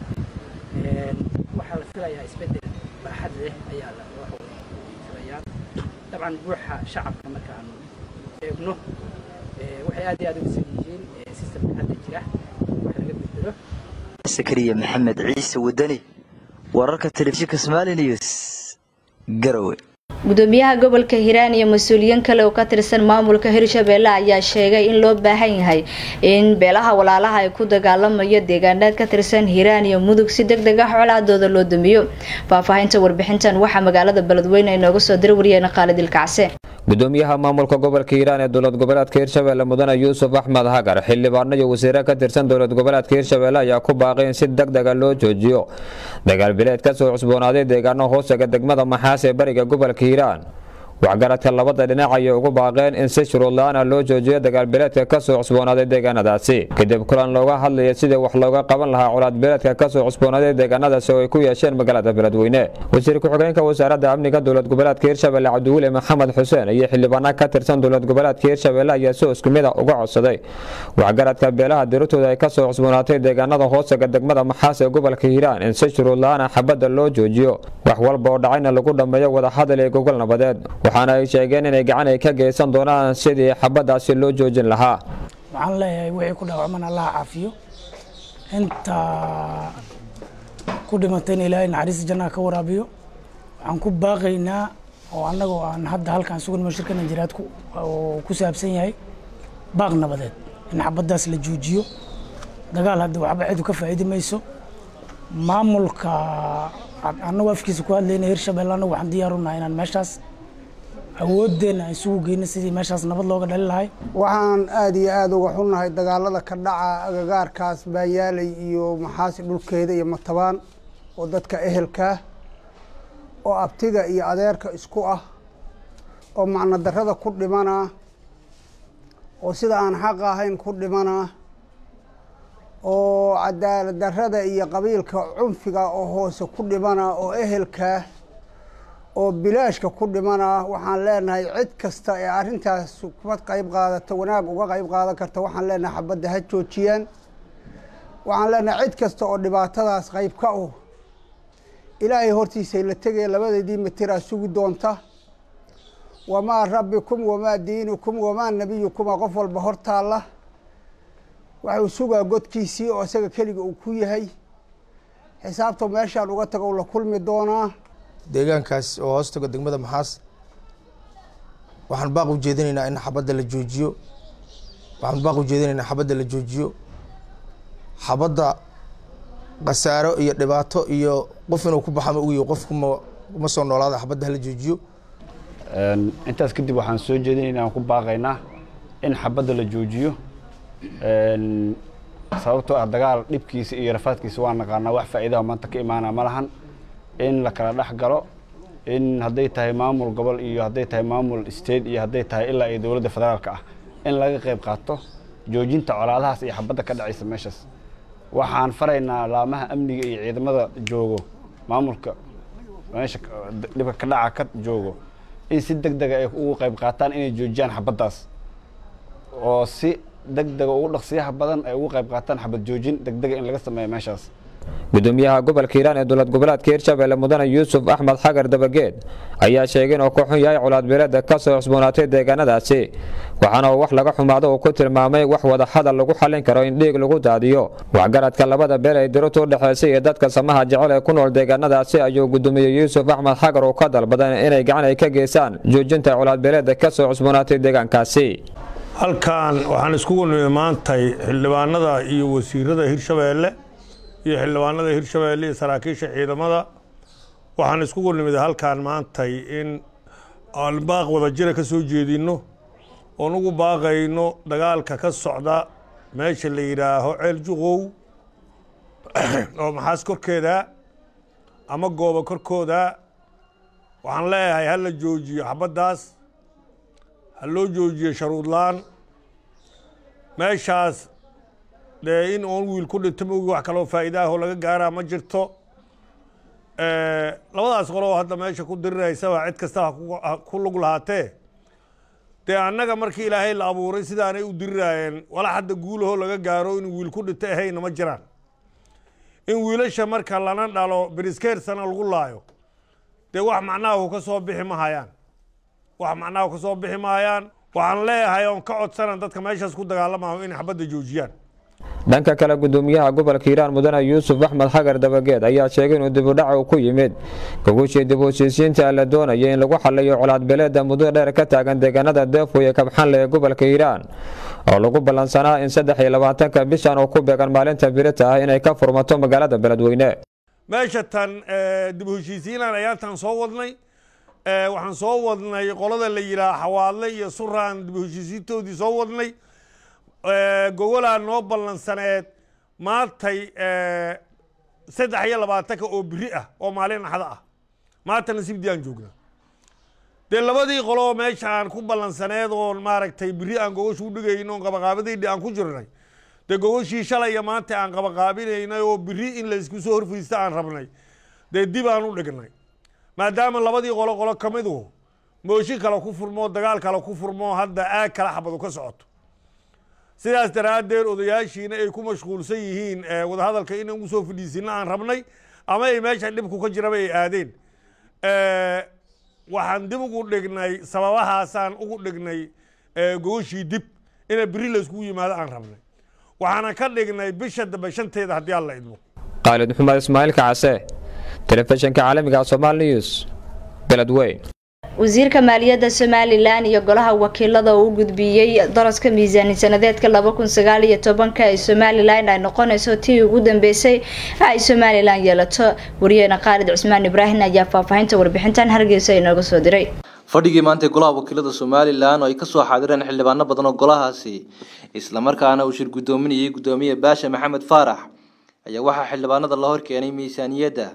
waxaa la filayaa isbeddel baaxad leh ayaa la filayaan dabcan buuxa shacabka markaanu eegno waxay aad iyo aad uga san yihiin sistamka hadda jira wax laga bedelo sakariya maxamed ciise wadani wararka telefishinka somali news garowe gudoomiyaha gobolka hiiraan iyo mas-uuliyiin kale oo ka tirsan maamulka hirshabeelle ayaa sheegay in loo baahan yahay in beelaha walaalaha ay ku dagaalamayo deegaanaad ka tirsan hiiraan iyo mudug si deg deg ah colaadooda loo damiyo faahfaahinta warbixintan waxaa magaalada beledweyne inooga soo diri wariyeen khaalid ilkacse gudoomiyaha maamulka gobolka hiiraan ee dowlad goboleedka hirshabeelle mudane yuusuf axmed hagar xildhibaano iyo wasiire ka tirsan dowlad goboleedka hirshabeelle ayaa ku baaqay in si deg dega loo joojiyo dagaal bileed ka soo cusboonaaday deegaano hoosaga degmada maxaas ee bariga gobolka hiiraan waxgaradka labada dhinac ayay ugu baaqeen in si shuruud la-aan ah loo joojiyo dagaalbileedka kasoo cusboonaaday deegaanadaasi kadib kulan looga hadlaya sidii wax looga qaban lahaa colaadbileedka kasoo cusboonaaday deegaanadaasi oo ay ku yeesheen magaalada beledweyne wasiir ku-xigeenka wasaaradda amniga dowlad goboleedka hirshabelle cabdiweli maxamed xuseen iyo xildhibaano ka tirsan dowlad goboleedka hirshabelle ayaa si isku mid a uga codsaday waxgaradka beelaha dirirtooda ay kasoo cusboonaatay deegaanada hoosaga degmada maxaas ee gobolka hiiraan in si shuruud la-aan ah xabadda loo joojiyo wax walba oo dhacayna lagu dhammeeyo wadahadal iyo gogol nabadeed waxaana ay sheegeen inay gacan ay ka geysan doonaan sidii xabaddaasi loo joojin lahaa waxaan leeyahay wixii ku dhaawacman allaha caafiyo inta ku dhimatay in ilaahay naxariista jannaha ka waraabiyo waxaan ku baaqaynaa oo annagoo aan hadda halkaan sugan shirka najiraad oo ku saabsan yahay baaq nabadeed in xabaddaas la joojiyo dagaal hadda waxba cidu ka faa'iidi mayso maamulka annagu afkiisa ku hadlayna hirshabelle annagu waxaan diyaar u nahay inaan meeshaas awoodeenna aan isugu geyno sidii meeshaas nabad looga dhali lahay waxaan aada iyo aada uga xunnahay dagaalada ka dhaca agagaarkaas baanyaaley iyo maxaasi dhulkeeda iyo matabaan oo dadka ehelkaa oo abtiga iyo adeerka isku ah oo macno darrada ku dhimanaa oo sida aan xaq ahayn ku dhimanaa oo cadaalad darrada iyo qabiilka cunfiga oo hoose ku dhimanaa oo ehelkaa oo bilaashka ku dhimanaa waxaan leenahay cid kasta ee arrintaas kuma qayb qaadata wanaag uga qayb qaadan karta waxaan leenahay xabadda ha joojiyaan waxaan leenahay cid kasta oo dhibaatadaas qayb ka uh ilaahay hortiisay la tegaya labadeedii matiraa sugi doonta wamaa rabbikum wamaa diinukum wamaa nabiyukuma qof walba hortaalla waxuu sugaa godkiisii oo isaga keliga uu ku yahay xisaabta meeshaan uga tago u la kulmi doonaa deegaankaas oo hoos tago degmada maxaas waxaan baaq u jeedinaynaa in xabadda la joojiyo waxaan baaq u jeedinaynaa xabadda la joojiyo xabadda khasaaro iyo dhibaato iyo qof inuu ku baxama ugiyo qof kuma kuma soo noolaada xabadda hala joojiyo intaas kadib waxaan soo jeedinaynaa aan ku baaqaynaa in xabadda la joojiyo sababtoo ah dagaal dhibkiisa iyo rafaadkiisa waa naqaanaa wax faa'iidaha maanta ka imaana ma lahan in la kala dhex galo in hadday tahay maamul gobol iyo hadday tahay maamul state iyo hadday tahay ilaa iyo dowladda federaalka ah in laga qayb qaato joojinta colaadahaas iyo xabadda ka dhacaysa meeshaas waxaan faraynaa laamaha amniga iyo ciidamada joogo maamulka meesha dhibka ka dhaca ka joogo in si deg dega ay ugu qayb qaataan inay joojiyaan xabaddaas oo si deg dega ugu dhaqsiyaha badan ay ugu qayb qaataan xabad joojin deg dega in laga sameeyo meeshaas gudoomiyaha gobolka hiiraan ee dowlad goboleedka hirshabelle mudane yuusuf axmed xagar dabageed ayaa sheegay inuu ka xun yahay colaadbeeleeda ka soo cusboonaatay deegaanadaasi waxaana uu wax laga xumaado uu ku tilmaamay wax wada hadal lagu xallin karo in dhiig lagu daadiyo waxgaradka labada beel ay dirirtu u dhexaysay iyo dadka samaha jecel ee ku nool deegaanadaasi ayuu gudoomiye yuusuf axmed xagar uu ka dalbaday inay gacan ay ka geystaan joojinta colaadbeeleeda ka soo cusboonaatay deegaankaasi halkan waxaan iskugu nimi maantay xildhibaanada iyo wasiirada hirshabeelle iyo xildhibaanada hirshabeelle iyo saraakiisha ciidamada waxaan iskugu nimid halkan maantay in aan baaq wada jira ka soo jeedinno oon ugu baaqayno dagaalka ka socda meesha la yidhaaho ceel juqow oo maxaas korkeeda ama goobo korkooda waxaan leeyahay ha la joojiyo xabaddaas ha loo joojiyo sharuudlaan meeshaas dee in oon wiil ku dhinto maogi wax kaloo faa'iidaahoo laga gaaraa ma jirto labadaas qoloo hadda meesha ku diriraysaba cid kasta ha ku lug lahaatee dee annaga markii ilaahay la abuuray sidaanay u diriraayeen wala hadda guulahoo laga gaaro in wiil ku dhinto ahayna ma jiraan in wiilasha marka lana dhalo beriskeersana lagu laayo dee wax macnaha ka soo bixi ma hayaan wax macnaha ka soo bixi mahayaan waxaan leeyahay oon ka codsanan dadka meeshaas ku dagaalamayo inay xabadda joojiyaan dhanka kale gudoomiyaha gobolka hiiraan mudane yuusuf axmed xagar dabageed ayaa sheegay inuu dibudhac uu ku yimid gogushii dib u heshiisiinta la doonaya in lagu xaliyo colaadbeleeda muddo dheer ka taagan deegaanada deefo iyo kabxanle ee gobolka hiiraan oo lagu ballansanaa in saddex iyo labaatanka bishan oo ku beegan maalinta birita ah inay ka furmato magaalada beledweyne meesha tan dib u heshiisiinaan ayaantan soo wadnay waxaan soo wadnay qolada la yidhaha xawaadle iyo suraan dib u heshiisiintoodii soo wadnay gogolaa noo ballansaneed maantay saddex iyo labaatanka oo biri ah oo maalin axda ah maanta nasiibdii aan joognaa dee labadii qoloo meesha aan ku ballansaneed oo maaragtay biri aan gogosha u dhigayno oon qabaqaabadaydhi aan ku jirnay dee gogoshii shalay iyo maanta aan qabaqaabinaynay oo biri in laysku soo horfariista aan rabnay dee dib aan u dhignay maadaama labadii qolo qolo ka midu mooshin kale ku furmo dagaal kale ku furmo hadda aag kala xabadu ka socoto sidaas daraaddeed odayaashiina ay ku mashquulsan yihiin wadahadalka inaan ugu soo fadhiisino aan rabnay ama ay meesha dhibku ka jiraba ay aadeen waxaan dib ugu dhignay sababahaasaan ugu dhignay gogoshii dib ina beri layskugu yimaado aan rabnay waxaana ka dhignay bisha dambe shanteeda haddii aan la idmo khaalid maxamed ismaaciil kacase telefishinka caalamiga somal news beledweyn wasiirka maaliyadda somalilan iyo golaha wakiilada oo u gudbiyey daraska miisaani sanadeedka laba kun sagaal iyo tobanka ee somalilan ay noqonayso tii ugu dambeysay ay somalilan yeelato wariyeena khaalid cusmaan ibraahim ayaa faahfaahinta warbixintan hargeysa inooga soo diray fadhigii maanta golaha wakiilada somalilan oo ay kasoo xaadireen xildhibaano badan oo golahaasi islamarkaana uu shir guddoominayay guddoomiye baasha maxamed faarax ayaa waxaa xildhibaanada la horkeenay miisaaniyadda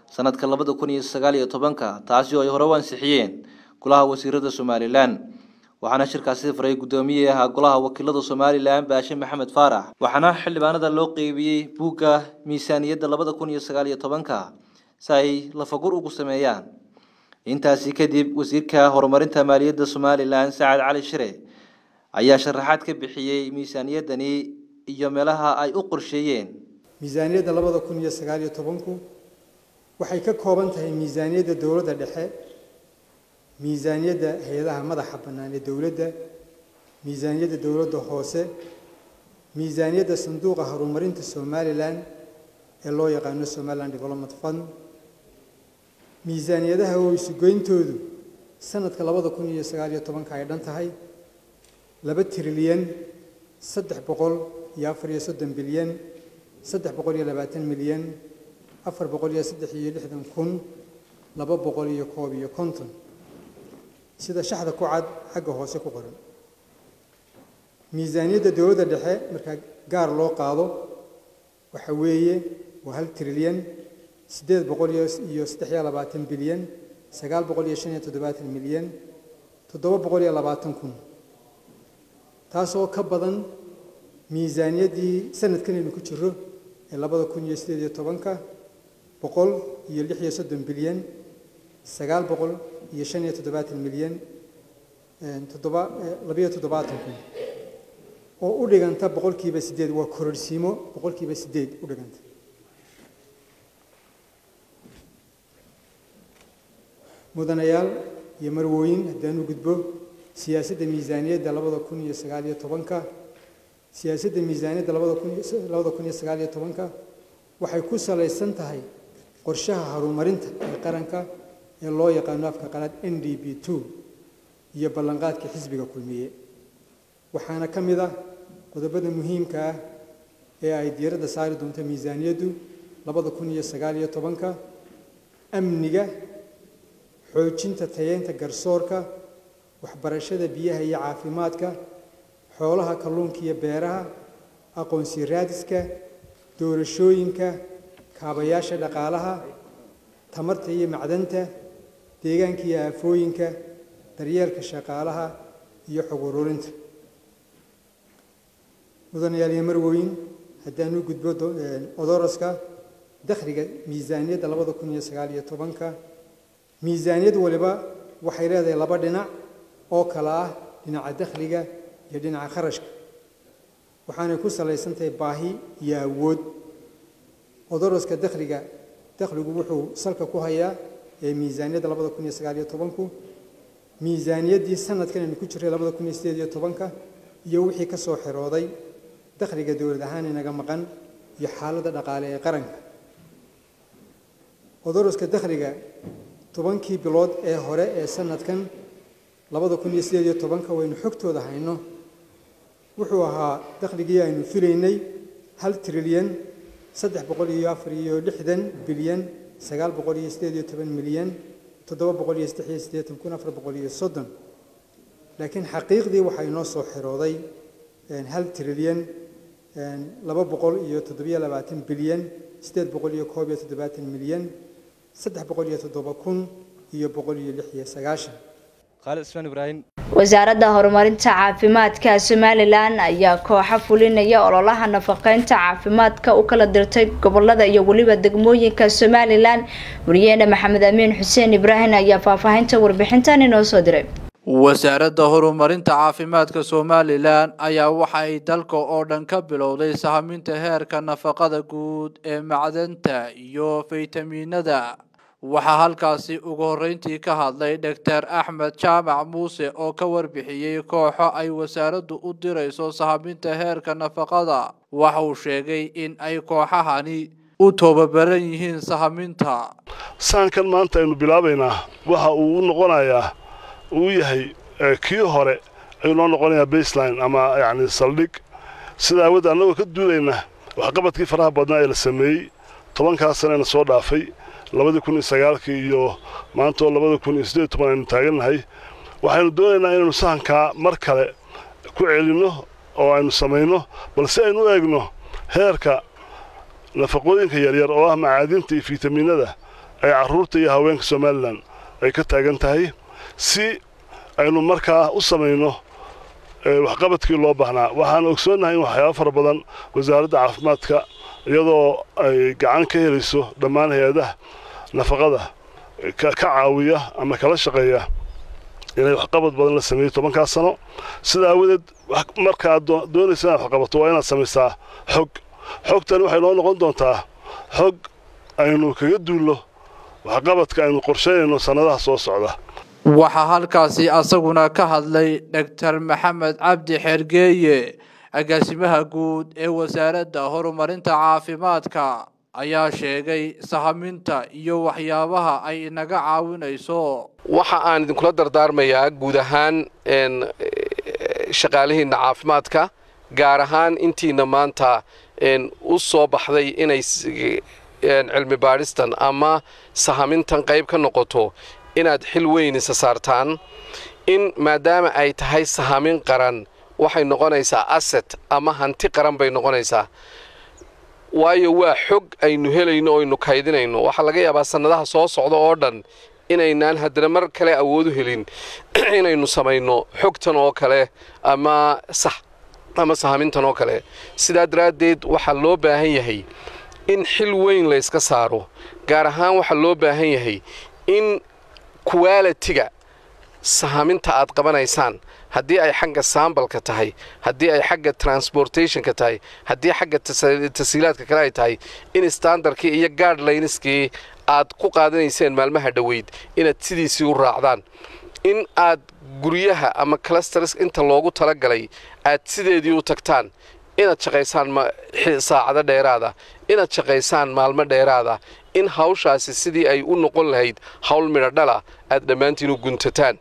sanadka labada kun iyo sagaal iyo tobanka taasi oo ay hore u ansixiyeen golaha wasiirada somalilan waxaana shirkaasi faray guddoomiye ahaa golaha wakiilada somalilan baashe maxamed faarax waxaana xildhibaanada loo qeybiyey buugga miisaaniyadda labada kun iyo sagaal iyo tobanka si ay lafagur ugu sameeyaan intaasi kadib wasiirka horumarinta maaliyadda somalilan sacad cali shire ayaa sharaxaad ka bixiyey miisaaniyaddani iyo meelaha ay u qorsheeyeen miisaaniyadda labada kun iyo sagaal iyo tobanku waxay ka kooban tahay miisaaniyadda dowladda dhexe miisaaniyadda hay-adaha madaxa bannaan ee dowladda miisaaniyadda dowladda hoose miisaaniyadda sanduuqa horumarinta somalilan ee loo yaqaano somaliland development fund miisaaniyadaha oo isugoyntoodu sanadka labada kun iyo sagaal iyo tobanka ay dhan tahay laba trilyan saddex boqol iyo afar iyo soddon bilyan saddex boqol iyo labaatan milyan afar boqol iyo saddex iyo lixdan kun laba boqol iyo koob iyo konton sida shaxda ku cad xagga hoose ku qoran miisaaniyadda dowladda dhexe markaa gaar loo qaado waxa weeye waa hal trilyan siddeed boqol iyo saddex iyo labaatan bilyan sagaal boqol iyo shan iyo toddobaatan milyan toddoba boqol iyo labaatan kun taasoo ka badan miisaaniyaddii sanadkan aynu ku jiro ee labada kun iyo siddeed iyo tobanka boqol iyo lix iyo soddon bilyan sagaal boqol iyo shan iyo toddobaatan milyan toddoba labayo toddobaatan kun oo u dhiganta boqolkiiba siddeed waa kororhsiimo boqolkiiba siddeed u dhiganta mudanayaal iyo marwooyin haddaanu gudbo siyaasadda miisaaniyadda labada kun iyo sagaal iyo tobanka siyaasadda miisaaniyadda labada kun labada kun iyo sagaal iyo tobanka waxay ku salaysan tahay qorshaha horumarinta ee qaranka ee loo yaqaano afka qalaad n d b two iyo ballanqaadka xisbiga kulmiye waxaana ka mid ah qodobada muhiimka ah ee ay diiradda saari doonto miisaaniyaddu labada kun iyo sagaal iyo tobanka amniga xoojinta tayeynta garsoorka waxbarashada biyaha iyo caafimaadka xoolaha kalluunka iyo beeraha aqoonsi raadiska doorashooyinka kaabayaasha dhaqaalaha tamarta iyo macdanta deegaanka iyo aafooyinka daryeelka shaqaalaha iyo xog ururinta mudanayaal iyo marweyn haddaan u gudbo odoroska dakhliga miisaaniyadda labada kun iyo sagaal iyo tobanka miisaaniyad waliba waxay leedahay laba dhinac oo kala ah dhinaca dakhliga iyo dhinaca kharashka waxaanay ku salaysan tahay baahi iyo awood odoroska dakhliga dakhligu wuxuu salka ku hayaa ee miisaaniyadda labada kun iyo sagaal iyo tobanku miisaaniyaddii sanadkan aynu ku jiray labada kun iyo sideed iyo tobanka iyo wixii ka soo xirooday dakhliga dowlad ahaan inaga maqan iyo xaaladda dhaqaale ee qaranka odoroska dakhliga tobankii bilood ee hore ee sanadkan labada kun iyo sideed iyo tobanka waynu xogtooda hayno wuxuu ahaa dakhligii aynu filaynay hal trilyan saddex boqol iyo afar iyo lixdan bilyan sagaal boqol iyo sideed iyo toban milyan toddoba boqol iyo saddex iyo siddeetan kun afar boqol iyo soddon laakiin xaqiiqdii waxaa inoo soo xirooday hal trilyan laba boqol iyo toddobiyo labaatan bilyan siddeed boqol iyo koob iyo toddobaatan milyan saddex boqol iyo toddoba kun iyo boqol iyo lix iyo sagaashan khaalid ismaan ibraahim wasaaradda horumarinta caafimaadka somalilan ayaa kooxa fulinaya ololaha nafaqeynta caafimaadka u kala dirtay gobolada iyo weliba degmooyinka somalilan wariyeene maxamed amiin xuseen ibraahim ayaa faahfaahinta warbixintan inoo soo diray wasaaradda horumarinta caafimaadka somalilan ayaa waxa ay dalka oo dhan ka bilowday sahaminta heerka nafaqada guud ee macdanta iyo faytamiinada waxaa halkaasi ugu horreyntii ka hadlay doctor axmed jaamac muuse oo ka warbixiyey kooxo ay wasaaraddu u dirayso sahaminta heerka nafaqada waxa uu sheegay in ay kooxahani u tababaran yihiin sahaminta saankan maanta aynu bilaabaynaa waxa uu u noqonayaa uu yahay kii hore ayuu noo noqonayaa baseline ama yacni saldhig sida aawooda annagoo ka duulayna waxqabadkii faraha badnaa ee la sameeyey tobankaas sanena soo dhaafay labadii kun iyo sagaalkii iyo maanta oo labada kun iyo siddeed iyo toban aynu taagannahay waxaynu doonaynaa inaynu sahankaa mar kale ku celinno oo aynu samayno balse aynu u eegno heerka nafaqooyinka yaryar oo ah macaadinta iyo fitamiinada ay carruurta iyo haweenka somalilan ay ka taagan tahay si aynu markaa u samayno waxqabadkii loo baahnaa waxaan ogsoonnahay in waxyaaba fara badan wasaaradda caafimaadka iyadoo ay gacan ka helayso dhammaan hay-adaha nafaqada ka caawiya ama kala shaqeeya inay waxqabad badan la sameeyo tobankaas sano sida aawadeed markaad doonaysa inaad waxqabato waa inaad samaysaa xog xogtani waxay noo noqon doontaa xog aynu kaga duullo waxqabadka aynu qorsheynayno sannadaha soo socda waxaa halkaasi asaguna ka hadlay dhaktar maxamed cabdi xergeeye agaasimaha guud ee wasaaradda horumarinta caafimaadka ayaa sheegay sahaminta iyo waxyaabaha ay inaga caawinayso waxa aan idinkula dardaarmayaa guud ahaan shaqaalihiinna caafimaadka gaar ahaan intiina maanta u soo baxday inay cilmi baadhistan ama sahamintan qayb ka noqoto inaad xil weyn isa saartaan in maadaama ay tahay sahamin qaran waxay noqonaysaa aset ama hanti qaran bay noqonaysaa waayo waa xog aynu helayno o aynu kaydinayno waxaa laga yaabaa sannadaha soo socda oo dhan inaynaan haddana mar kale awoodu helin inaynu samayno xogtan oo kale ama sax ama sahamintan oo kale sidaa daraaddeed waxaa loo baahan yahay in xil weyn layska saaro gaar ahaan waxaa loo baahan yahay in kuwaalitiga sahaminta aad qabanaysaan haddii ay xagga saambalka tahay haddii ay xagga transportationka tahay haddii xagga tasiilaadka kale ay tahay in standardkii iyo gaadhlayniskii aad ku qaadanayseen maalmaha dhoweyd inaad sidiisii u raacdaan in aad guryaha ama clusters inta loogu talagalay aad sideedii u tagtaan inaad shaqaysaan saacado dheeraada inaad shaqaysaan maalmo dheeraada in hawshaasi sidii ay u noqon lahayd hawl midhodhala aad dhammaantiin u guntataan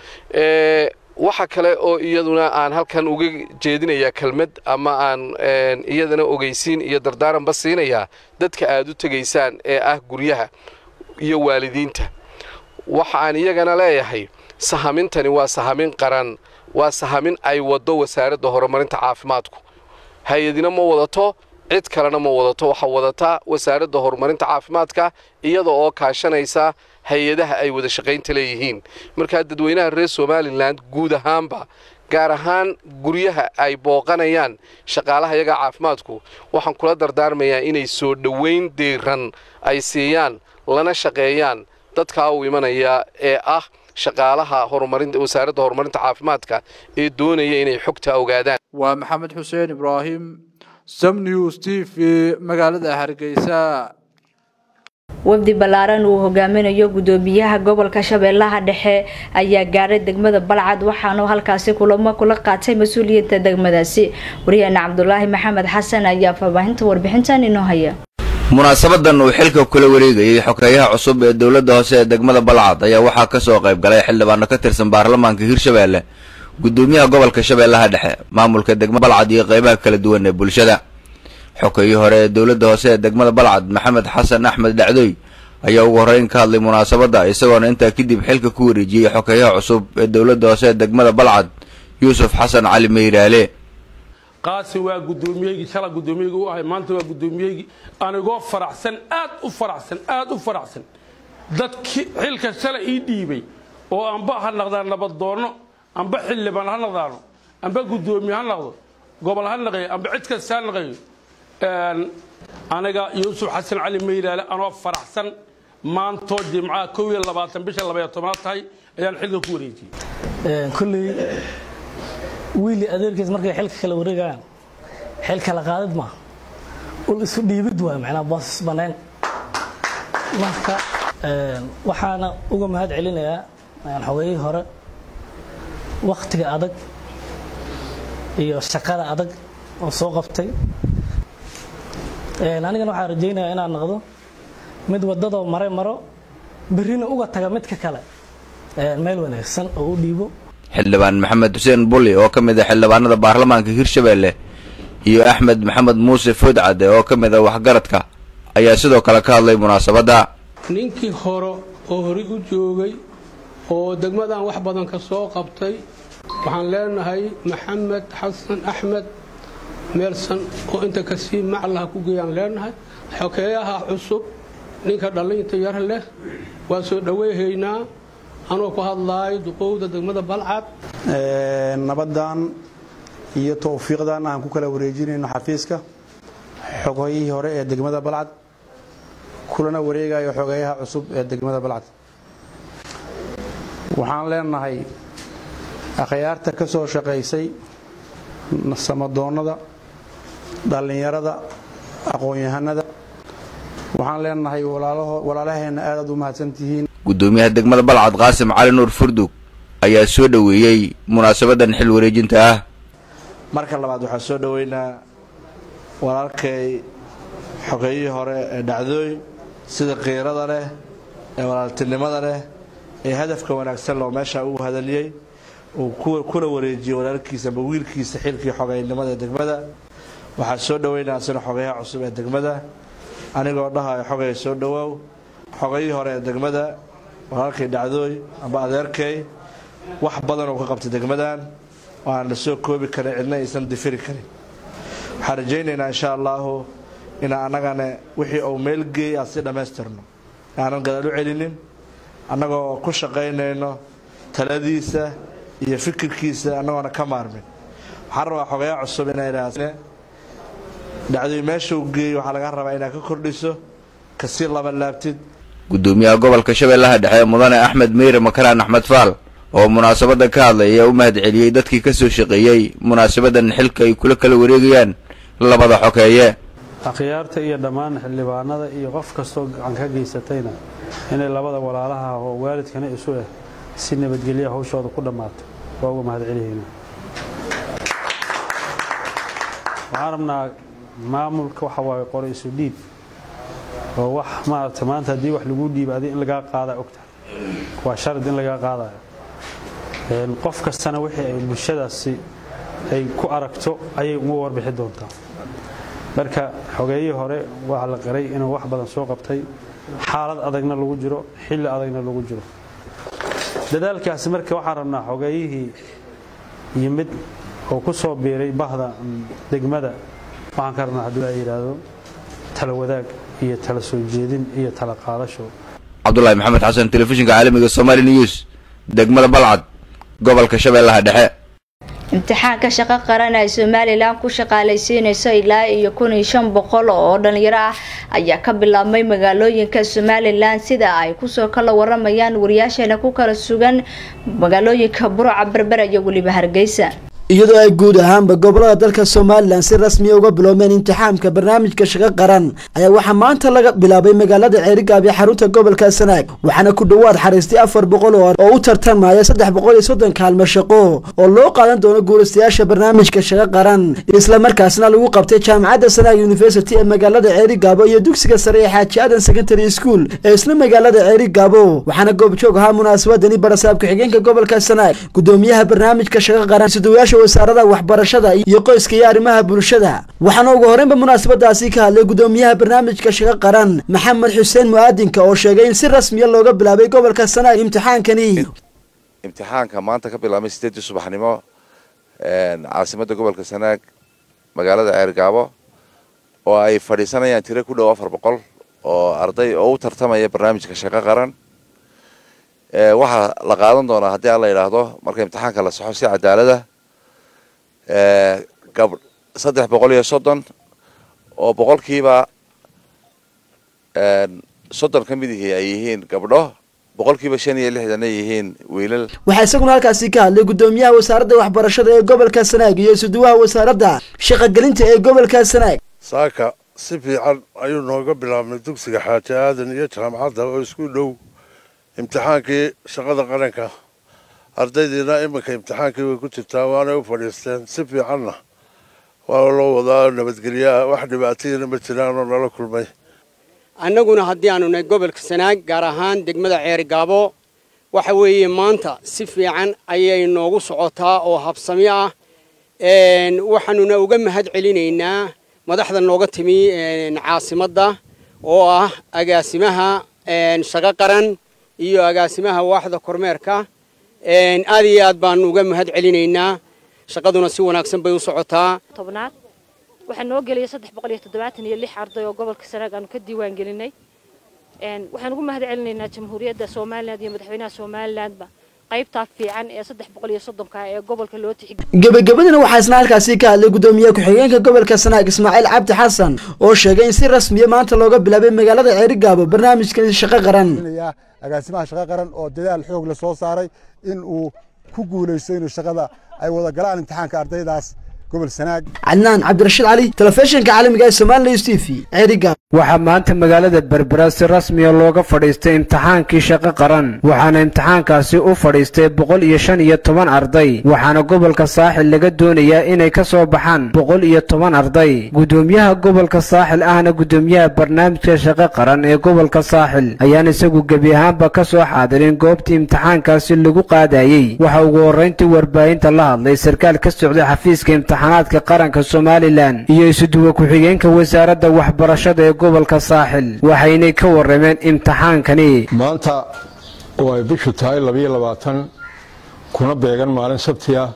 waxa kale oo iyaduna aan halkan uga jeedinayaa kelmad ama aan iyadana ogeysiin iyo dardaaranba siinayaa dadka aad u tegaysaan ee ah guryaha iyo waalidiinta waxa aan iyagana leeyahay sahamintani waa sahamin qaran waa sahamin ay waddo wasaaradda horumarinta caafimaadku hay-adina ma wadato cid kalena ma wadato waxaa wadataa wasaaradda horumarinta caafimaadka iyada oo kaashanaysa hay-adaha ay wada shaqaynta leeyihiin markaa dadweynaha reer somalilan guud ahaanba gaar ahaan guryaha ay booqanayaan shaqaalaha iyaga caafimaadku waxaan kula dardaarmayaa inay soo dhoweyn diiran ay siiyaan lana shaqeeyaan dadkaa u imanaya ee ah shaqaalaha horumarinta wasaaradda horumarinta caafimaadka ee doonaya inay xogta ogaadaan waa maxamed xuseen ibraahim samnews t v magaalada hargeysa wafdi ballaaran uu hogaaminayo gudoomiyaha gobolka shabeellaha dhexe ayaa gaaray degmada balcad waxaanu halkaasi kulamo kula qaatay mas-uuliyadda degmadaasi wariyaheena cabdulaahi maxamed xasan ayaa faahfaahinta warbixintan inoo haya munaasabadan uu xilka kula wareegayay xogeeyaha cusub ee dowladda hoose ee degmada balcad ayaa waxaa ka soo qayb galay xildhibaano ka tirsan baarlamaanka hirshabeelle gudoomiyaha gobolka shabeellaha dhexe maamulka degmada balcad iyo qaybaha kala duwan ee bulshada xogeeyii hore ee dowladda hoose ee degmada balcad maxamed xasan axmed dhacdoy ayaa ugu horreyn ka hadlay munaasabadda isagoona intaa kadib xilka ku wareejiyey xogeeyaha cusub ee dowladda hoose ee degmada balcad yuusuf xasan cali meyraale qaasin waa gudoomiyeygi shala gudoomiyeygi u ahay maanta waa gudoomiyeygi anigoo faraxsan aad u faraxsan aad u faraxsan dadkii xilka shalay ii dhiibay oo amba ha naqdaan nabaddoonno amba xildhibaan ha naqdaano amba gudoomiye ha naqdo gobol ha naqeeyo amba cid kasta ha naqeeyo aniga yuusuf xasan cali meylaale anoo faraxsan maantoo jimcaha kow iyo labaatan bisha labaya tobnaad tahay ayaan xilka ku wareejiyey kolley wiili adeerkiis markay xilka kala wareegayaan xil kala qaadid ma ul isu dhiibid waay macnaa boosas banayn marka waxaana uga mahad celinayaa xogayihii hore waktiga adag iyo shaqada adag oo soo qabtay anigana waxaan rajaynayaa inaan noqdo mid wadadoo maray maro berrina uga taga midka kale meel wanaagsan oo u dhiibo xildhibaan maxamed xuseen bulli oo ka mid ah xildhibaanada baarlamaanka hirshabeelle iyo axmed maxamed muuse foodcade oo ka mid ah waxgaradka ayaa sidoo kale ka hadlay munaasabadda ninkii hore oo horay u joogay oo degmadan wax badan ka soo qabtay waxaan leenahay maxamed xasan axmed meelsan oo inta kasii maclaha ku geeyaan leenahay xokeeyaha cusub ninka dhallinta yar leh waa soo dhoweyhaynaa anoo ku hadlaayo duqowda degmada balcad nabaddan iyo towfiiqdan aan ku kala wareejinayno xafiiska xogayihii hore ee degmada balcad kulana wareegayo xogayaha cusub ee degmada balcad waxaan leenahay akhyaarta ka soo shaqaysay samadoonnada dhallinyarada aqoon-yahanada waxaan leenahay walaalaheenna aadaad u mahadsantihiin gudoomiyaha degmada balcad qaasim cali nuur furdug ayaa soo dhoweeyey munaasabadan xil wareejinta ah marka labaad waxaan soo dhoweynaa walaalkay xogeeyihii hore ee dhacdooy sida qiirada leh ee walaaltinimada leh ee hadafka wanaagsan loo meesha uu hadaliyey uu kuna wareejiyey walaalkiisa ama wiilkiisa xilkii xogeynimada ee degmada waxaan soo dhoweynaa sina xogeyaha cusub ee degmada anigoo dhahayo xogay soo dhowaaw xogayihii hore ee degmada walaalkay dhacdooy amba adeerkay wax badan oo ka qabtay degmadan oo aan la soo koobi karin cidna aysan difiri karin waxaan rajaynaynaa insha allaahu inaan annagana wixii uu meel geeyay aan si dhammaystirno aanan gadaal u celinin annagoo ku shaqaynayno taladiisa iyo fikirkiisa annagoona ka maarmin waxaan rabaa xogayaa cusub inay idhaahne dhacdooy meesha uu geeyey waxaa laga rabaa inaad ka kordhiso kasii laba laabtid gudoomiyaha gobolka shabeellaha dhexe mudane axmed meyre makaraan axmed faal oo munaasabada ka hadlay ayaa u mahad celiyey dadkii ka soo shaqeeyey munaasabadan xilka ay kula kala wareegayaan labada xokeeye akhyaarta iyo dhammaan xildhibaanada iyo qof kastoo gacan ka geysatayna inay labada walaalaha oo waalidkana isu ah si nabadgelya hawshooda ku dhammaato waa uga mahad celihaynaa waxaan rabnaa maamulka waxa waaye qore isu dhiib oo wax maaragta maanta haddii wax lagu dhiiba adi in lagaa qaadaa ogtahay waa sharad in lagaa qaadayo qof kastana wixii ay bulshadaasi ay ku aragto ayay uga warbixi doontaa marka xogeeyihii hore waa la qaray inuu wax badan soo qabtay xaalad adagna lagu jiro xilli adagna lagu jiro dadaalkaasi marka waxaan rabnaa xogeeyihii yimid oo ku soo biiray bahda degmada waxaan ka rabnaa haddii la yidhaahdo tala wadaag iyo tala soo jeedin iyo tala qaadasho cabdulaahi maxamed xasan telefishinka caalamiga somaali news degmada balcad gobolka shabeellaha dhexe imtixaanka shaqo qaran ay somalilan ku shaqaalaysiinayso ilaa iyo kun iyo shan boqol oo dhalinyaro ah ayaa ka bilaabmay magaalooyinka somalilan sida ay kusoo kala waramayaan wariyaasheena ku kala sugan magaalooyinka buruca berbera iyo weliba hargeysa iyadoo ay guud ahaanba gobolada dalka somalilan si rasmiya uga biloomeen imtixaamka barnaamijka shaqo qaran ayaa waxaa maanta laga bilaabay magaalada ceerigaab ee xarunta gobolka sanaag waxaana ku dhowaad xariistay afar boqol oo oo u tartamaya saddex boqol iyo soddon kaalmo shaqo oo loo qaadan doono guulaystayaasha barnaamijka shaqo qaran islamarkaasna lagu qabtay jaamacadda sanaag university ee magaalada ceerigaabo iyo dugsiga sare ee xaaji aadan secondary school ee isla magaalada ceerigaabo waxaana goobjoog ahaa munaasabadani barasaab ku-xigeenka gobolka sanaag gudoomiyaha barnaamijka shaqo qaran sidayaasha wasaarada waxbarashada iyo qoyska iyo arrimaha bulshada waxaana ugu horreynba munaasabadaasi ka hadlay gudoomiyaha barnaamijka shaqo qaran maxamed xuseen mu'aadinka oo sheegay in si rasmiya looga bilaabay gobolka sanaag imtixaankani imtixaanka maanta ka bilaabmay sideedii subaxnimo caasimadda gobolka sanaag magaalada ceergaabo oo ay fadhiisanayaan tiro ku dhow afar boqol oo arday oo u tartamaya barnaamijka shaqo qaran waxaa la qaadan doonaa haddii aan la yidhaahdo marka imtixaanka la saxo si cadaalada gab saddex boqol iyo soddon oo boqolkiiba soddon ka mid ihii ay yihiin gabdho boqolkiiba shan iyo lixdan ay yihiin wiilal waxaa isaguna halkaasi ka hadlay gudoomiyaha wasaaradda waxbarashada ee gobolka sanaag iyo isuduwaha wasaaradda shaqogelinta ee gobolka sanaag saaka si fiican ayuu nooga bilaabmay dugsiga xaaji aadan iyo jaamacadda oo isku dhow imtixaankii shaqada qaranka ardaydiina iminka imtixaankii way ku jirtaa waanay u fadhiisteen si fiicanna waa loo wadaa nabadgelyaa wax dhibaatayina ma jiraanoo nala kulmay annaguna haddii aanu nahay gobolka sanaag gaar ahaan degmada ceerigaabo waxa weeye maanta si fiican ayay noogu socotaa oo habsami ah waxaanuna uga mahad celinaynaa madaxda nooga timi caasimadda oo ah agaasimaha shaqo qaran iyo agaasimaha waaxda kormeerka aad iyo aad baanu uga mahad celinaynaa shaqaduna si wanaagsan bay u socotaa tobnaad waxaa noo gelaya saddex boqol iyo toddobaatan iyo lix arday oo gobolka sanaag aanu ka diiwaan gelinay waxaan ugu mahad celinaynaa jamhuuriyadda somaliland iyo madaxweynaha somalilandba qaybtaa fiican ee saddex boqol iyo soddonka ee gobolka loo tixgeliyo gebagabadina waxaa isna halkaasi ka hadlay gudoomiye ku-xigeenka gobolka sanaag ismaaciil cabdi xasan oo sheegay in si rasmiya maanta looga bilaabay magaalada ceerigaabo barnaamijkan shaqo qaran agaasimaha shaqo qaran oo dadaal xoog la soo saaray in uu ku guulaysto inuu shaqada ay wada galaan imtixaanka ardaydaas gobol sanaag cadnaan cabdirashiid cali telefishinka caalamiga ee somalilan s t v ceerigaabo waxaa maanta magaalada berbera si rasmiya looga fadhiistay imtixaankii shaqo qaran waxaana imtixaankaasi u fadhiistay boqol iyo shan iyo toban arday waxaana gobolka saaxil laga doonayaa inay ka soo baxaan boqol iyo toban arday gudoomiyaha gobolka saaxil ahna gudoomiyaha barnaamijka shaqo qaran ee gobolka saaxil ayaan isagu gebi ahaanba ka soo xaadirin goobtii imtixaankaasi lagu qaadayey waxa ugu horrayntii warbaahinta la hadlay sarkaal ka socday xafiiska imtixaanaadka qaranka somalilan iyo isuduwa ku-xigeenka wasaaradda waxbarashada ee gobolka saaxil waxaynay ka warrameen imtixaankani maanta oo ay bishu tahay labayo labaatan kuna beegan maalin sabti ah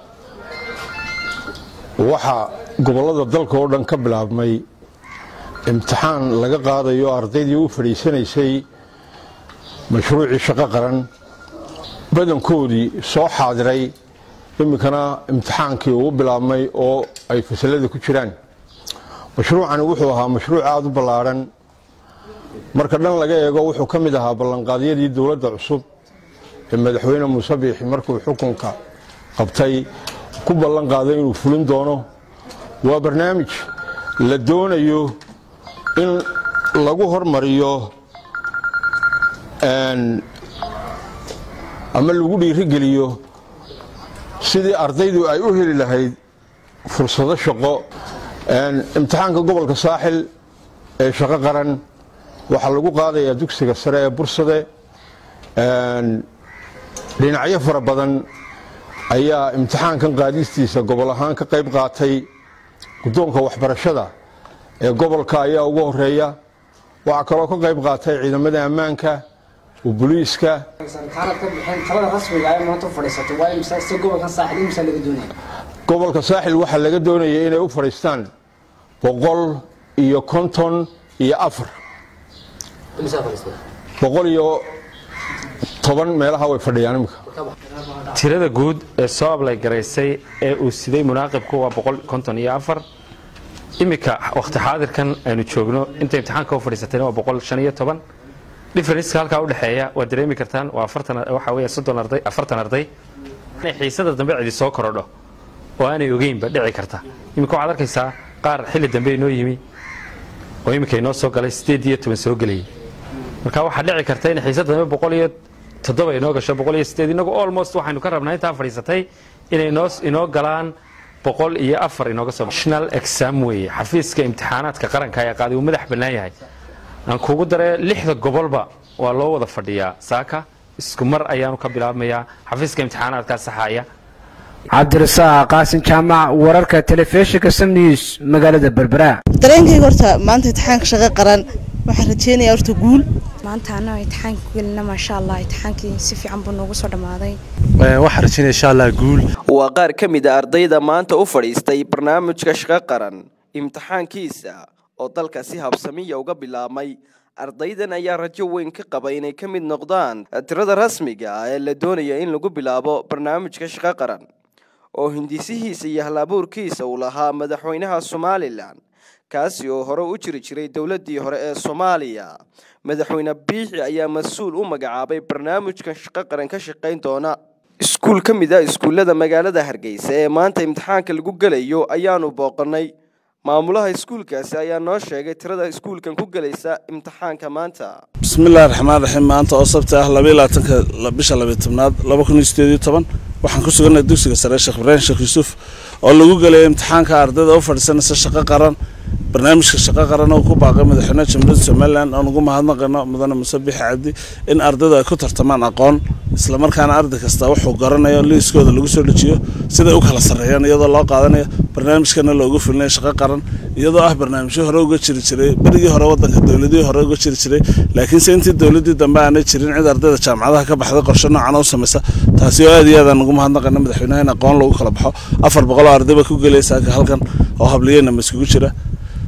waxaa gobollada dalka oo dhan ka bilaabmay imtixaan laga qaadayo ardaydii u fadhiisanaysay mashruucii shaqo qaran badankoodii soo xaadiray iminkana imtixaankii ugu bilaabmay oo ay fasalada ku jiraan mashruucani wuxuu ahaa mashruuc aada u ballaadhan marka dhan laga eego wuxuu ka mid ahaa ballanqaadyadii dowladda cusub ee madaxweyne muuse biixi markuu xukunka qabtay ku ballan qaaday inuu fulin doono waa barnaamij la doonayo in lagu hormariyo ama lagu dhiirigeliyo sidii ardaydu ay u heli lahayd fursado shaqo imtixaanka gobolka saaxil ee shaqo qaran waxaa lagu qaadayaa dugsiga sare ee bursade dhinacyo fara badan ayaa imtixaankan qaadistiisa gobol ahaan ka qayb qaatay guddoonka waxbarashada ee gobolka ayaa ugu horeeya waxaa kaloo ka qayb qaatay ciidamada ammaanka booliiska gobolka saaxil waxaa laga doonaya inay u fadhiistaan boqol iyo konton iyo afar boqol iyo toban meelaha way fadhiyaan imika tirada guud ee soo ablay garaysay ee uu siday munaaqibku waa boqol konton iyo afar iminka wakhti xaadirkan aynu joogno inta imtixaanka u fadhiisatayna waa boqol shan iyo toban differenceka halkaa u dhexeeya waad dareemi kartaan waa afartan waxa weeye soddon arday afartan arday inay xiisada dambe cidi soo korodho oo aanay ogeynba dhici karta iminka waxaad arkaysaa qaar xilli dambe inoo yimi oo iminka inoo soo galay sideed iyo toban soo gelayay marka waxaa dhici karta in xiisada dambe boqol iyo toddoba inoo gasho boqol iyo sideed inagu almost waxaynu ka rabnaa intaa fadhiisatay inay noo inoo galaan boqol iyo afar inooga soo national exam weeye xafiiska imtixaanaadka qaranka ayaa qaaday uu madax bannaan yahay aan kugu daree lixda gobolba waa loo wada fadhiyaa saaka isku mar ayaanu ka bilaabmayaa xafiiska imtixaanaadkaa saxaaya cabdirasaaq qaasin jaamac wararka telefishinka sam news magaalada berbera dareenkayga horta maanta imtixaanka shaqo qaran waxaan rajeynayaa horta guul maanta annaga imtixaanka gelina maasha allah imtixaankii si fiican buu noogu soo dhammaaday waxaan rajeynaya insha allah guul waa qaar ka mid a ardayda maanta u fadhiistay barnaamijka shaqo qaran imtixaankiisa oo dalka si habsamiya uga bilaabmay ardaydan ayaa rajo weyn ka qaba inay ka mid noqdaan tirada rasmiga ah ee la doonaya in lagu bilaabo barnaamijka shaqo qaran oo hindisihiisa iyo hal-abuurkiisa uu lahaa madaxweynaha somalilan kaasi oo hore u jiri jiray dowladdii hore ee soomaaliya madaxweyne biixi ayaa mas-uul u magacaabay barnaamijkan shaqo qaran ka shaqayn doona iskuul ka mid a iskuullada magaalada hargeysa ee maanta imtixaanka lagu gelayo ayaanu booqanay maamulaha iskuulkaasi ayaa noo sheegay tirada iskuulkan ku gelaysa imtixaanka maanta bismillahi raxmaan raxiim maanta oo sabti ah labaiyo labaatanka bisha labiyo tobnaad laba kun iyo sideed iyo toban waxaan ku suganay dugsiga sare sheekh ibraahim sheekh yuusuf oo lagu gelaya imtixaanka ardayda u fadhiisanaysa shaqo qaran barnaamijka shaqo qaran oo ku baaqay madaxweynaha jamhuuriyadda somalilan oon ugu mahadnaqayno mudane muse bixi cabdi in ardaydu ay ku tartamaan aqoon islamarkaana arday kasta wuxuu garanayo liiskooda lagu soo dejiyo siday u kala sarreeyaan iyadoo loo qaadanayo barnaamijkana loogu fulinayo shaqo qaran iyadoo ah barnaamijyo hore uga jiri jiray berigii hore wadanka dowladihii hore uga jiri jiray laakiinse intii dowladii dambe aanay jirin cid ardayda jaamacadaha ka baxday qorshe noocan u samaysa taasi oo aad iyo aad aan ugu mahadnaqayna madaxweynaha in aqoon lagu kala baxo afar boqol oo ardayba ku gelaya saaka halkan oo habliyeenama iskugu jira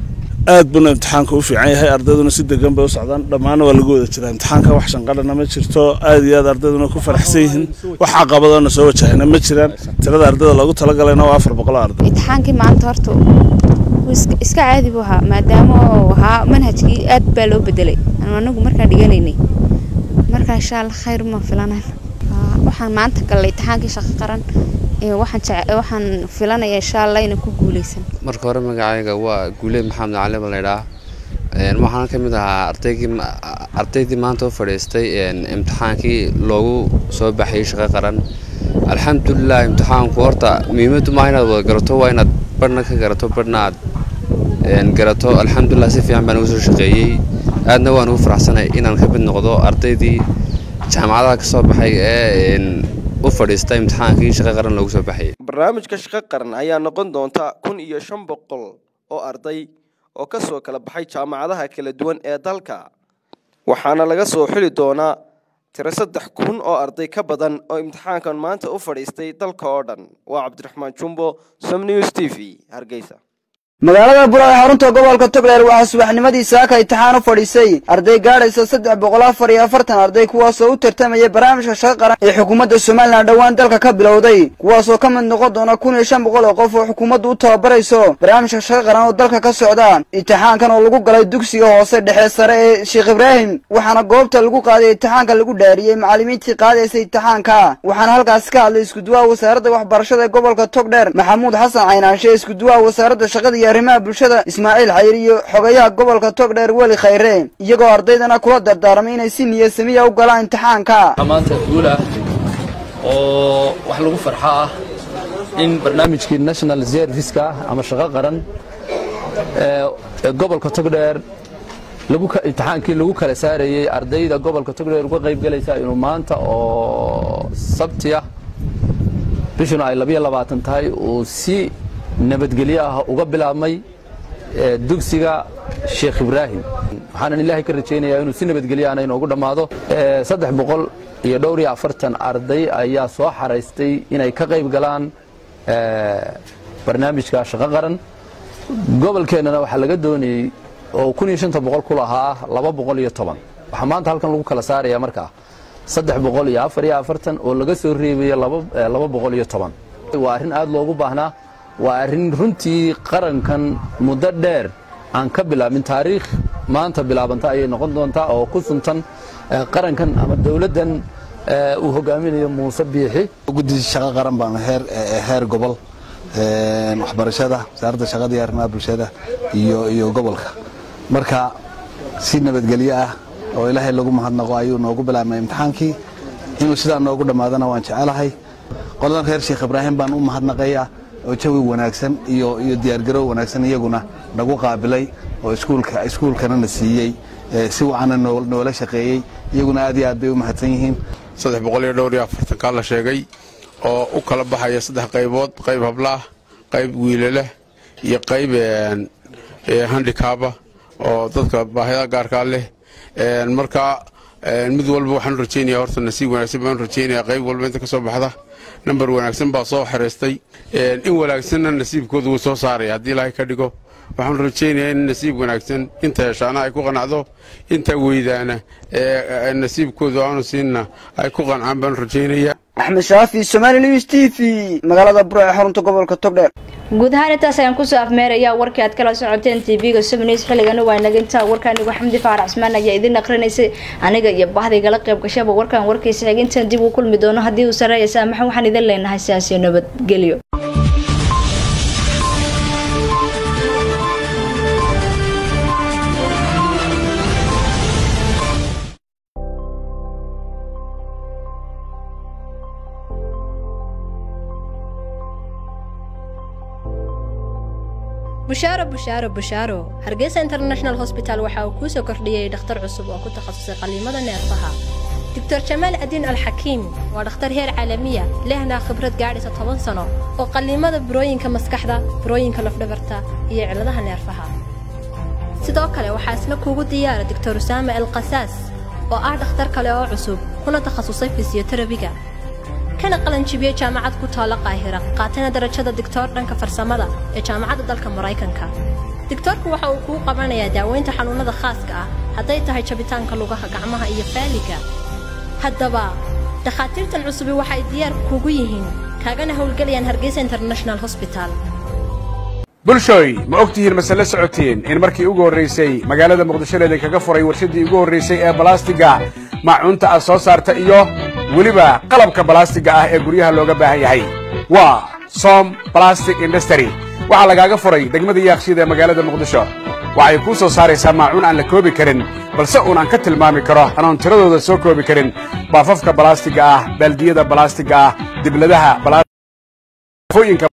aad buna imtixaanka u fiican yahay ardayduna si degan bay u socdaan dhammaana waa lagu wada jiraa imtixaanka wax shanqadhana ma jirto aad iyo aad ardayduna ku faraxsan yihiin wax caqabadona soo wajahayna ma jiraan tirada ardayda loogu talagalayna waa afar boqol oo arday imtixaankii maanta horta wuu iska- iska caadi buu ahaa maadaama uu ahaa manhajkii aad baa loo bedelay anu anagu markaan dhiganaynay marka insha allah khayr ma filanan waxaan maanta galnay imtixaankii shaqo qaran ee waxaan jece- waxaan filanayaa insha allah inaan ku guuleysan marka hore magacayga waa guuleed maxamed cali baa laydhaa waxaan ka mid ahaa ardaygii ma- ardaydii maanta u fadhiistay een, imtixaankii loogu soo baxayay shaqo qaran alxamdulilah imtixaanku horta muhiimaddu maaha inaad wada garato waa inaad badhna ka garato badhna aad een, garato alxamdulilah si fiican baan ugu soo shaqeeyey aadna waan ugu faraxsanay inaan ka mid noqdo ardaydii jaamacadaha ka soo baxay ee een, u fadhiista imtixaankii shaqo qaran loogu soo baxayay barnaamijka shaqo qaran ayaa noqon doonta kun iyo shan boqol oo arday oo ka soo kala baxay jaamacadaha kala duwan ee dalka waxaana laga soo xuli doonaa tiro saddex kun oo arday ka badan oo imtixaankan maanta u fadhiistay dalka oo dhan waa cabdiraxmaan jumbo som news t v hargeysa magaalada bura ee xarunta gobolka togdheer waxaa subaxnimadii saaka imtixaan u fadhiisay arday gaadhaysa saddex boqol afar iyo afartan arday kuwaasoo u tartamaya barnaamijka shaqo qaran ee xukuumadda somalilan dhowaan dalka ka bilowday kuwaasoo ka mid noqon doona kun iyo shan boqol oo qof oo xukuumaddu u tababarayso barnaamijka shaqo qaran oo dalka ka socda imtixaankan oo lagu galay dugsiga hoose dhexe sare ee sheekh ibraahim waxaana goobta lagu qaaday imtixaanka lagu dhaariyey macallimiintii qaadaysay imtixaanka waxaana halkaasi ka hadlay iskuduwaha wasaaradda waxbarashada ee gobolka togdheer maxamuud xasan caynaanshe iskuduwaha wasaaradda shaqada iyo arrimaha bulshada ismaaciil xayir iyo xogayaha gobolka togdheer weli khayre iyagoo ardaydana kula dardaarmay inay si niyasamiya u galaan imtixaanka maanta guul ah oo wax lagu farxo ah in barnaamijkii national serviceka ama shaqo qaran ee ee gobolka togdheer lagu ka- imtixaankii lagu kala saarayey ardayda gobolka togdheer uga qayb galaysa inuu maanta oo sabti ah bishuna ay labiyo labaatan tahay uu si nabadgelyo ah uga bilaabmay ee dugsiga sheekh ibraahim waxaanan ilaahay ka rajaynayaa inuu si nabadgelyo ahna inoogu dhammaado Ee, saddex boqol iyo dhowr iyo afartan arday ayaa soo xaraystay inay ka qayb galaan ee, barnaamijka shaqo qaran gobolkeennana waxaa laga doonayey oo kun iyo shanta boqol ku lahaa laba boqol iyo toban waxaa maanta halkan lagu kala saaraya markaa saddex boqol iyo afar iyo afartan oo laga soo reebaya laba eh, laba boqol iyo toban waa arrin aad loogu baahnaa waa arrin runtii qarankan muddo dheer aan ka bilaabin taariikh maanta bilaabanta ayay noqon doontaa oo ku suntan eh, qarankan ama dowladdan eh, uu hogaaminayo muuse biixi guddi shaqo qaran baan heer eh, heer gobol een, waxbarashada wasaaradda shaqada iyo arrimaha bulshada iyo iyo gobolka marka si nabadgelyo ah oo ilaahay lagu mahadnaqo ayuu noogu bilaabmay imtixaankii inuu sidaa noogu dhammaadana waan jecelahay qoladan reer sheekh ibraahim baan u mahadnaqaya oo jawi wanaagsan iyo iyo diyaargarow wanaagsan iyaguna nagu qaabilay oo iskuulka iskuulkana na siiyey eh, si wacana noo- noola shaqeeyey iyaguna aad iyo aad bay u mahadsan yihiin saddex boqol iyo dhowr iyo afartankaa la sheegay oo u kala baxaya saddex qaybood qayb hablaah qayb wiilaleh iyo qayb een, ee, handicaba oo dadka baahida gaarkaa leh Een, marka een, mid walba waxaan rajeynaya horta nasiib wanaagsan baan rajeynaya qayb walba inta ka soo baxda nambar wanaagsan baa soo xiriistay Een, in wanaagsanna nasiibkooda wuu soo saaraya haddii ilaahay ka dhigo waxaan rajeynayaa in nasiib wanaagsan inta heshaana ay ku qanacdo inta weydaana ee ee nasiibkooda aanu siinna ay ku qancaan baan rajeynayaa axmed shaafi somali news t v magaalada buro ee xarunta gobolka togdheer guud ahaan intaas ayaan kusoo afmeerayaa warkii aad kala socoteen tv-ga subnews xilligana waa inaga intaa warkaanigu xamdi faarac cismaan ayaa idin aqrinaysay aniga iyo bahdaygala qayb gashaba warkan warkiisa xigintan dib uu kulmi doono haddii uu sareeya saamaxa waxaan idin leenahay sidaas iyo nabadgelyo bushaaro bushaaro bushaaro hargeysa international hosbital waxa uu kuu soo kordhiyey dhakhtar cusub oo ku takhasusay qalliimada neerfaha doctor jamaal adiin alxakiim waa dhakhtar heer caalamiya lehna khibrad gaadhaysa toban sano oo qalliimada burooyinka maskaxda burooyinka lafdhabarta iyo cilladaha neerfaha sidoo kale waxaa isna kuugu diyaara doctor usaama el qasaas oo ah dhakhtar kale oo cusub kuna takhasusay fisiyoterabiga kana qalanjibiyey jaamacad ku taalla qaahira qaatana darajada digtoor dhanka farsamada ee jaamacadda dalka maraykanka digtoorku waxa uu kuu qabanayaa daaweynta xanuunnada khaaska ah hadday tahay jabitaanka lugaha gacmaha iyo faaliga haddaba dhakhaatiirtan cusubi waxay diyaar kugu yihiin kaagana howlgelayaan hargeysa international hosbital bulshooy ma og tihiin mase la socotiin in markii ugu horraysay magaalada muqdisho leeda kaga furay warshaddii ugu horraysay ee balastiga maacuunta aad soo saarta iyo weliba qalabka balastiga ah ee guryaha looga baahan yahay waa som balastic industry waxaa lagaaga furay degmada yaaqshiida ee magaalada muqdisho waxay kuu soo saaraysaa maacuun aan la koobi karin balse uun aan ka tilmaami karo anoon tiradooda soo koobi karin baafafka balastiga ah baaldiyada balastiga ah dibladaha